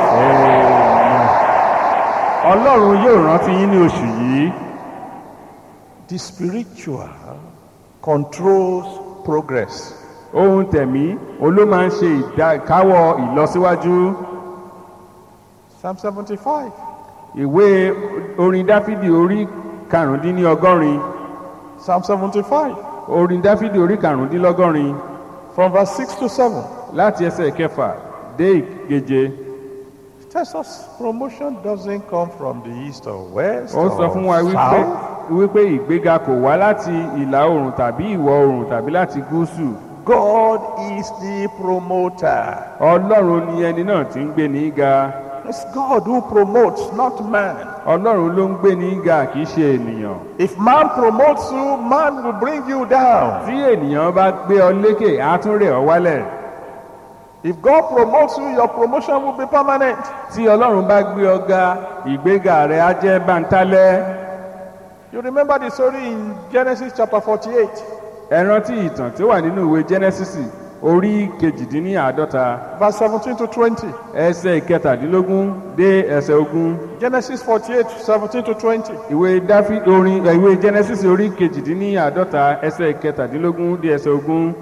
ọlọ́run yóò rántí yín ní oṣù yìí
The spiritual controls progress.
ohun tẹ̀mí òun ló máa ń ṣe ìdákáwọ́ ìlọsíwájú
Psalm 75.
ìwé orin dáfídì orí karùndínlọ́gọ́rin
Psalm 75.
orin dáfídì orí karùndínlọ́gọ́rin
From verse 6 to 7.
láti ẹsẹ̀ kẹfà dé ìkeje
tells us promotion doesn't come from the east or west
ó sọ fún wa
or
wípé
south.
wípé ìgbéga kò wá láti ìlà oòrùn tàbí ìwọ̀ oòrùn tàbí láti gúúsù
God is the promoter.
ọlọ́run ni ẹni náà tí ń gbé ní ga
It's God who promotes, not man.
ọlọ́run ló ń gbé ní ga kì í ṣe ènìyàn
If man promotes you, man will bring you down.
tí ènìyàn bá gbé ọ lékè á tún rẹ̀ ọ́ wálẹ̀
If God promotes you, your promotion will be permanent.
tí ọlọ́run bá gbé ọ ga ìgbéga rẹ̀ á jẹ́ bántálẹ́
You remember the story in Genesis chapter 48.
ẹ rántí ìtàn tí ó wà nínú ìwé genesis orí kejìdínláàádọ́ta
verse 17 to 20.
ẹsẹ̀ ìkẹtàdínlógún dé ẹsẹ̀ ogún
Genesis 48, 17 to 20.
ìwé dáfí orin ẹ, ìwé genesis orí kejìdínláàádọ́ta ẹsẹ̀ ìkẹtàdínlógún dé ẹsẹ̀ ogún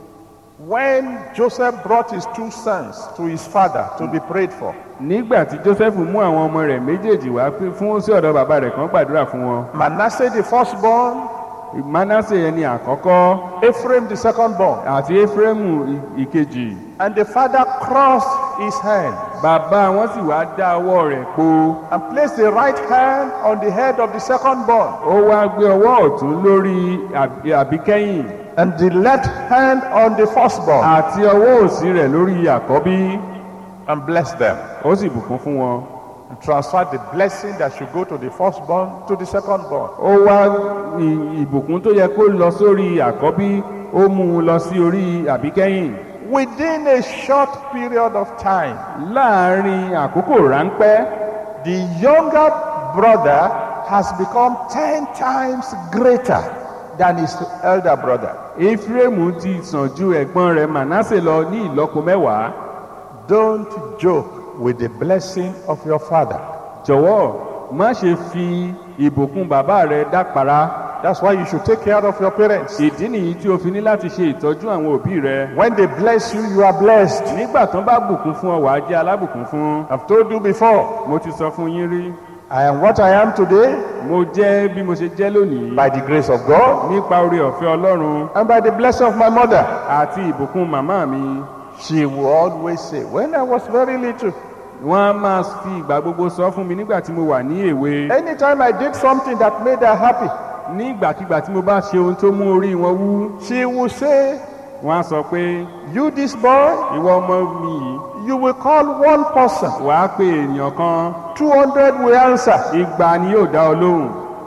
When Joseph brought his two sons to his father to be prayed for,
nígbà tí joseph mú àwọn ọmọ rẹ̀ méjèèjì wá pé fún sí ọ̀dọ̀ bàbá rẹ̀ kan gbàdúrà fún wọn
Manasseh the firstborn,
manasse ẹni àkọ́kọ́
Ephraim the secondborn,
àti efraimu ì- ìkejì
and the father crossed his hand
bàbá wọn sì wá dá ọwọ́ rẹ̀ po
and placed the right hand on the head of the secondborn
ó wá gbé ọwọ́ ọ̀tún lórí àbí- àbíkẹ́yìn
and the left hand on the firstborn
àti ọwọ́ òsì rẹ̀ lórí àkọ́bí
and blessed them
ó sì bùkún fún wọn
and transferred the blessing that should go to the firstborn to the secondborn.
ó wá ì- ìbùkún tó yẹ kó lọ sórí àkọ́bí ó mú un lọ sí orí àbíkẹ́yìn
Within a short period of time,
láàárín àkókò ráńpẹ́
the younger brother has become 10 times greater than his elder brother.
efraimu ti sàn ju ẹ̀gbọ́n rẹ̀ manasse lọ ní ìlọ́po mẹ́wàá
Don't joke with the blessing of your father.
jọ̀wọ́ má ṣe fi ìbùkún bàbá rẹ dápara
That's why you should take care of your parents.
ìdí nìyí tí o fi ní láti ṣe ìtọ́jú àwọn òbí rẹ
When they bless you, you are blessed.
nígbà tán bá bùkún fún ọ wàá jẹ́ alábùkún fún
I've told you before,
mo ti sọ fún yín rí
I am what I am today
mo jẹ́ bí mo ṣe jẹ́ lónìí
by the grace of God
nípa oore ọ̀fẹ́ ọlọ́run
and by the blessing of my mother.
àti ìbùkún màmá mi
She will always say, When I was very little,
wọ́n á máa fi ìgbà gbogbo sọ fún mi nígbà tí mo wà ní èwe
anytime I did something that made her happy,
nígbàkigbà tí mo bá ṣe ohun tó mú orí wọn wú
she will say,
wọ́n á sọ pé
You, this boy,
ìwọ ọmọ mi yìí
you will call one person,
wàá pe ènìyàn kan
200 will answer.
igba ni yóò dá ọ lóhùn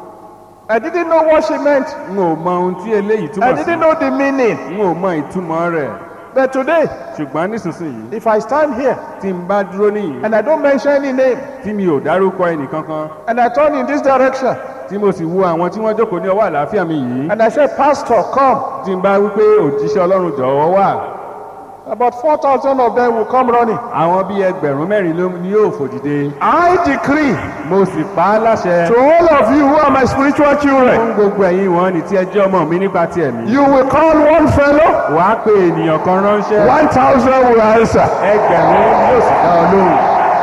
I didn't know what she meant.
n ò mọ ohun tí eléyìí
I
túmọ̀ sí
didn't know the meaning.
n ò mọ ìtumọ̀ rẹ̀
But today,
ṣùgbọ́n nísinsìnyí
if I stand here
tí n bá dúró níyìí
and I don't mention any name
tí mi ò dárúkọ ẹnìkankan
and I turn in this direction
tí mo sì wo àwọn tí wọ́n jókòó ní ọwọ́ àlàáfíà mi yìí
and I say, Pastor, come,
tí n bá wí pé òjíṣẹ́ ọlọ́run jọ̀wọ́ wà
about 4,000 of them will come running.
àwọn bíi ẹgbẹ̀rún mẹ́rin ló ni yóò fò dìde
I decree
mo sì pa á láṣẹ
to all of you who are my spiritual children,
fún gbogbo ẹ̀yin wọn ní tí ẹ jẹ́ ọmọ mi nípa ti ẹ̀mí
you will call one fellow,
wàá pe ènìyàn kan ránṣẹ́
1,000 will answer.
ẹgbẹ̀rún yóò sì dá ọ lóhùn.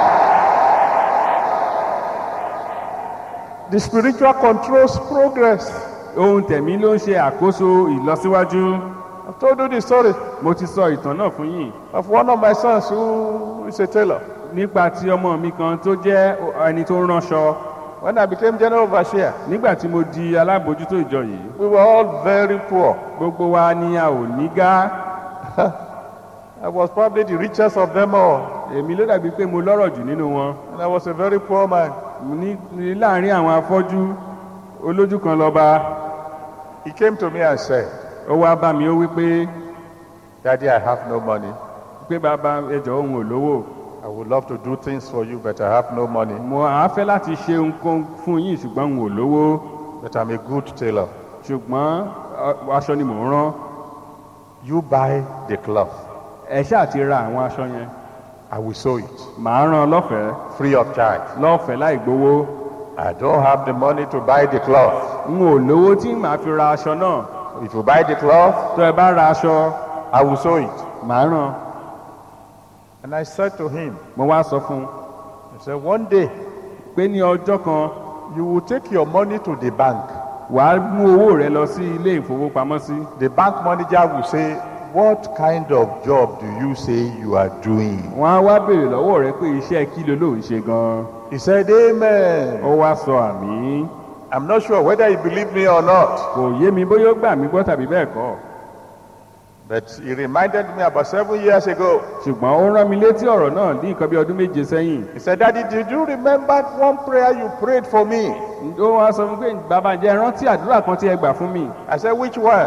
The spiritual controls progress.
ohun tẹ̀mí ló ń ṣe àkóso ìlọsíwájú
I've told you the story
mo ti sọ ìtàn náà fún yín
of one of my sons who is a tailor.
nípa ti ọmọ mi kan tó jẹ́ ẹni tó ń ránṣọ
When I became general overseer,
nígbà tí mo di alábòójútó ìjọ yìí
we were all very poor.
gbogbo wa ni a ò ní gá
I was probably the richest of them all,
èmi ló dàbí pé mo lọ́rọ̀ jù nínú wọn
and I was a very poor man.
Mo ní ní láàrin àwọn afọ́jú olójú kan lọ́ba
He came to me and said,
ó wá bá mi ó wí pé
Daddy, I have no money.
pé bàbá ẹjọ́ òun ò lówó
I would love to do things for you, but I have no money.
mo àá fẹ́ láti ṣe nǹkan fún yín ṣùgbọ́n òun ò lówó
But I'm a good tailor.
ṣùgbọ́n ọ- aṣọ ni mò ń rán
You buy the cloth.
ẹ ṣáà ti ra àwọn aṣọ yẹn
I will sew it
màá rán lọ́fẹ̀ẹ́
free of charge.
lọ́fẹ̀ẹ́ láì gbowó
I don't have the money to buy the cloth.
n ò lówó tí màá fi ra aṣọ náà
If you buy the cloth,
tó ẹ bá ra aṣọ
I will sew it.
màá rán
And I said to him,
mo wá sọ fún un
I said, one day
pé ní ọjọ́ kan
you will take your money to the bank.
wàá mú owó rẹ lọ sí ilé ìfowópamọ́sí
The bank manager will say, What kind of job do you say you are doing?
wọ́n á wá béèrè lọ́wọ́ rẹ pé iṣẹ́ kí ló lóun ṣe gan-an
He said, Amen.
ó wá sọ àmì
I'm not sure whether he believed me or not,
kò yé mi bóyá ó gbà mí gbọ́ tàbí bẹ́ẹ̀ kọ́
but he reminded me about seven years ago.
ṣùgbọ́n ó rán mi létí ọ̀rọ̀ náà ní nǹkan bí ọdún méje sẹ́yìn
He said, Daddy, did you remember one prayer you prayed for me?
ó wá sọ fún mi pé bàbá jẹ́ rántí àdúrà kan tí ẹ gbà fún mi
I said, Which one?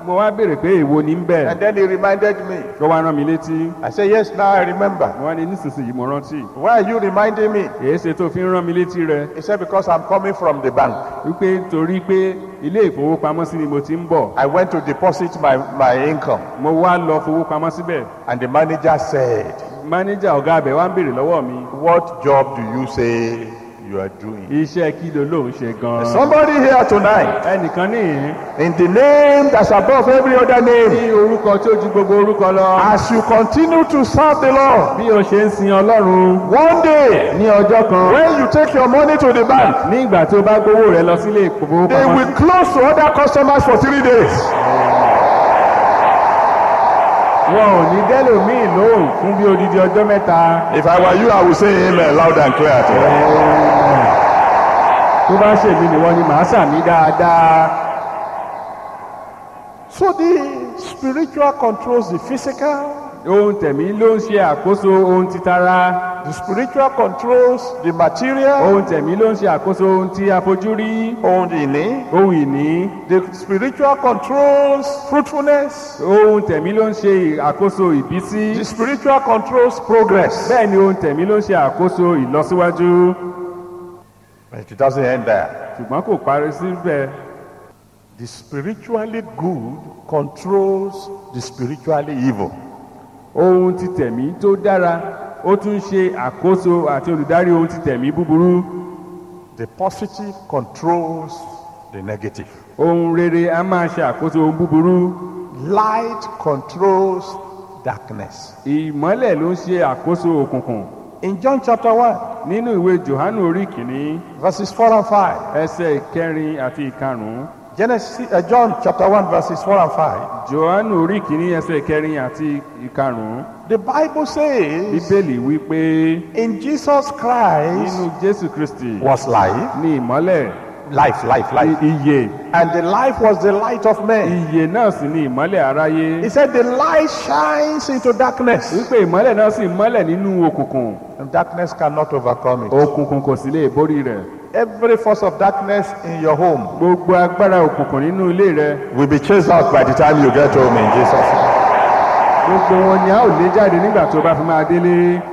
mo wá béèrè pé èwo ni ń bẹ̀
And then he reminded me.
ló wá rán mi létí
I said, Yes, now I remember.
mo wá ní nísinsìnyí mo rántí
Why are you reminding me?
èyí ṣe tó fi ń rán mi létí rẹ
He said, Because I'm coming from the bank.
wípé torí pé ilé ìfowópamọ́sí ni mo ti ń bọ̀
I went to deposit my, my income.
mo wá lọ fowópamọ́ síbẹ̀
And the manager said,
mánéjà ọ̀gá abẹ wá ń béèrè lọ́wọ́ mi
What job do you say you are doing?
iṣẹ́ kí ló lóun ṣe gan-an
Somebody here tonight,
ẹnìkan níhìn
in the name that's above every other name,
ní orúkọ tí ó ju gbogbo orúkọ lọ
as you continue to serve the Lord,
bí o ṣe ń sin ọlọ́run
one day,
ní ọjọ́ kan
when you take your money to the bank,
ní ìgbà tí o bá gbowó rẹ lọ sílé
they
ìfowópamọ́
will close to other customers for three days.
wọn ò ní dẹ́lòmíì lóhùn fún bí odidi ọjọ́ mẹ́ta
If I were you, I would say amen loud and clear.
tó bá ṣèlú ni wọ́n ní màá sàmì dáadáa
So the spiritual controls the physical,
ohun tẹ̀mí ló ń ṣe àkóso ohun titara
the spiritual controls the material,
ohun tẹ̀mí ló ń ṣe àkóso ohun tí a fojú rí
ohun ìní,
ohun ìní
the spiritual controls fruitfulness,
ohun tẹ̀mí ló ń ṣe àkóso ìbísí
the spiritual controls progress.
bẹ́ẹ̀ ni ohun tẹ̀mí ló ń ṣe àkóso ìlọsíwájú
But it doesn't end there.
ṣùgbọ́n kò parí síbẹ̀
The spiritually good controls the spiritually evil.
ohun ti tẹ̀mí tó dára ó tún ṣe àkóso àti olùdarí ohun ti tẹ̀mí búburú
The positive controls the negative.
ohun rere a máa ṣe àkóso ohun búburú
Light controls darkness.
ìmọ́lẹ̀ ló ń ṣe àkóso òkùnkùn
In John chapter 1,
nínú ìwé johannu orí kìíní
verses 4 and 5,
ẹsẹ̀ ìkẹrin àti ìkarùn-ún
Genesis, uh, John chapter 1, verses 4 and 5,
johannu orí kìíní ẹsẹ̀ ìkẹrin àti ìkarùn-ún
the Bible says,
bíbélì wí pé
In Jesus Christ
nínú jésù kristi
was life,
ní ìmọ́lẹ̀
life, life, life.
iye
And the life was the light of men.
iye náà sì ní ìmọ́lẹ̀ aráyé
He said, The light shines into darkness,
wípé ìmọ́lẹ̀ náà sì mọ́lẹ̀ nínú òkùnkùn
and darkness cannot overcome it.
òkùnkùn kò sì lè borí rẹ̀
Every force of darkness in your home
gbogbo agbára òkùnkùn nínú ilé rẹ
will be chased out by the time you get home in Jesus' name.
gbogbo wọn ni a ò lé jáde nígbà tó bá fi máa délé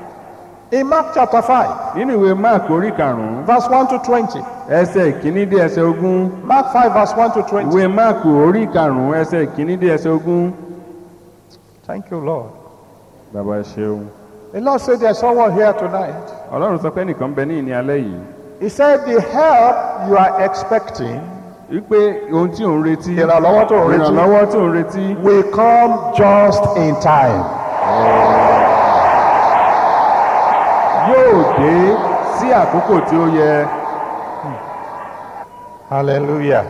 In Mark chapter 5,
nínú ìwé mark orí karùnún
verse 1 to 20,
ẹsẹ̀ ìkíní dé ẹsẹ̀ ogún
Mark 5, verse 1 to 20.
ìwé mark orí karùnún ẹsẹ̀ ìkíní dé ẹsẹ̀ ogún.
Thank you, Lord.
bàbá ẹ ṣeun
The Lord said there's someone here tonight.
ọlọ́run sọ pé nìkan bẹ ní ìní alẹ́ yìí
He said the help you are expecting
wípé ohun tí òun retí
ìrànlọ́wọ́ tó ń retí
ìrànlọ́wọ́ tó ń retí
will come just in time.
yóò dé sí àkókò tí ó yẹ.
Hallelujah.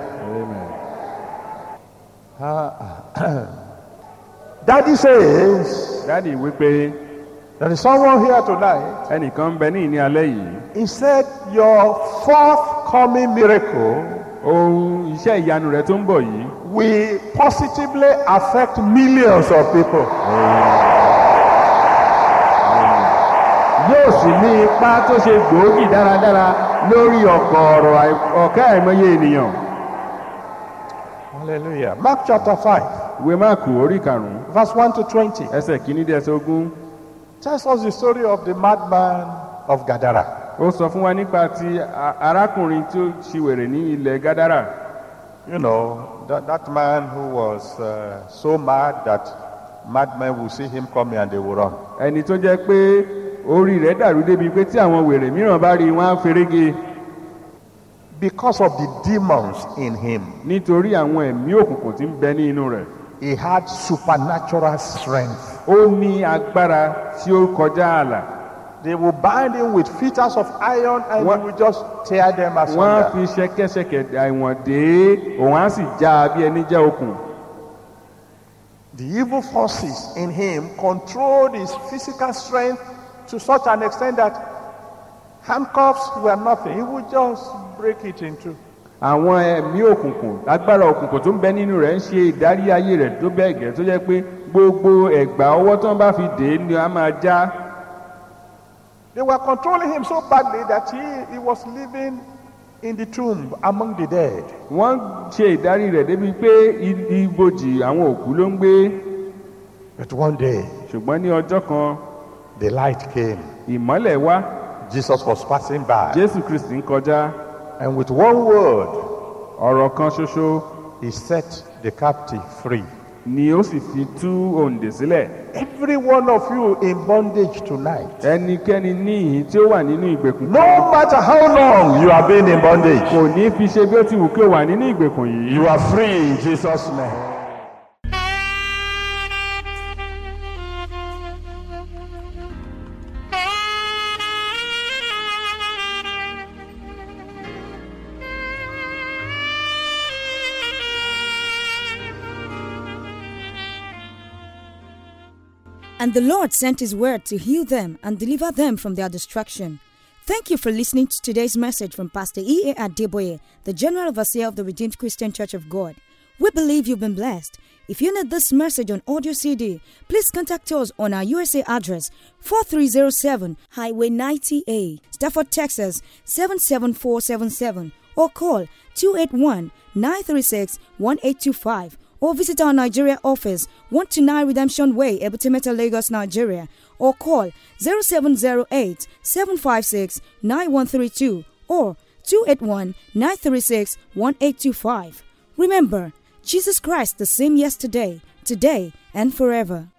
Daddy says
dáàdi wípé
there is someone here tonight.
ẹnìkan bẹ ní ìní alẹ́ yìí
He said your forthcoming miracle
ohun iṣẹ́ ìyanu rẹ tó ń bọ̀ yìí
will positively affect millions of people.
yóò sì ní ipa tó ṣe gbòógì dáradára lórí ọ̀kọ̀ ọ̀rọ̀ ọ̀kẹ́ àìmọye ènìyàn.
Hallelujah. Mark chapter 5,
ìwé máàkù orí karùnún
verse 1 to 20
ẹsẹ̀ kìíní dé ẹsẹ̀ ogún
tells us the story of the madman of Gadara.
ó sọ fún wa nípa ti a- arákùnrin tí ó ṣiwèrè ní ilẹ̀ gádàrà
You know, that, that man who was uh, so mad that madmen will see him coming and they will run.
ẹni tó jẹ́ pé orí rẹ̀ dàrú débi pé tí àwọn wèrè mìíràn bá rí i, wọ́n á ferege
Because of the demons in him,
nítorí àwọn ẹ̀mí òkùnkùn tí ń bẹ ní inú rẹ̀
he had supernatural strength.
ó ní agbára tí ó kọjá ààlà
They will bind him with fetters of iron and
What-
he will just tear them
wọ́n á
asunder.
fi ṣẹ̀kẹ̀ṣẹ̀kẹ̀ àìwọ̀n dé òun á sì já a bí ẹni já okùn
The evil forces in him controlled his physical strength to such an extent that handcuffs were nothing. He would just break it in two.
àwọn ẹ̀mí òkùnkùn agbára òkùnkùn tó ń bẹ nínú rẹ̀ ń ṣe ìdarí ayé rẹ̀ tó bẹ́ẹ̀ gẹ́ tó jẹ́ pé gbogbo ẹ̀gbà ọwọ́ tó ń bá fi dè é ni a máa já
They were controlling him so badly that he, he was living in the tomb among the dead.
wọ́n ṣe ìdarí rẹ̀ débi pé i- ibojì àwọn òkú ló ń gbé
But one day,
ṣùgbọ́n ní ọjọ́ kan
the light came.
ìmọ́lẹ̀ wá
Jesus was passing by.
jésù kristi ń kọjá
And with one word,
ọ̀rọ̀ kan ṣoṣo
he set the captive free.
ni ó sì fi tú òǹdè sílẹ̀
Every one of you in bondage tonight.
ẹnikẹ́ni ní ìhín tí ó wà nínú ìgbèkùn
No matter how long you have been in bondage,
kò ní fi ṣe bí ó ti wù kí ó wà nínú ìgbèkùn yìí
you are free in Jesus' name.
And the Lord sent his word to heal them and deliver them from their destruction. Thank you for listening to today's message from Pastor E.A. Adeboye, the General Overseer of the Redeemed Christian Church of God. We believe you've been blessed. If you need this message on audio CD, please contact us on our USA address 4307 Highway 90A, Stafford, Texas 77477 or call 281 936 1825 or visit our Nigeria office 129 Redemption Way, Ebutimeta, Lagos, Nigeria or call 0708 756 9132 or 281 936 1825. Remember, Jesus Christ the same yesterday, today, and forever.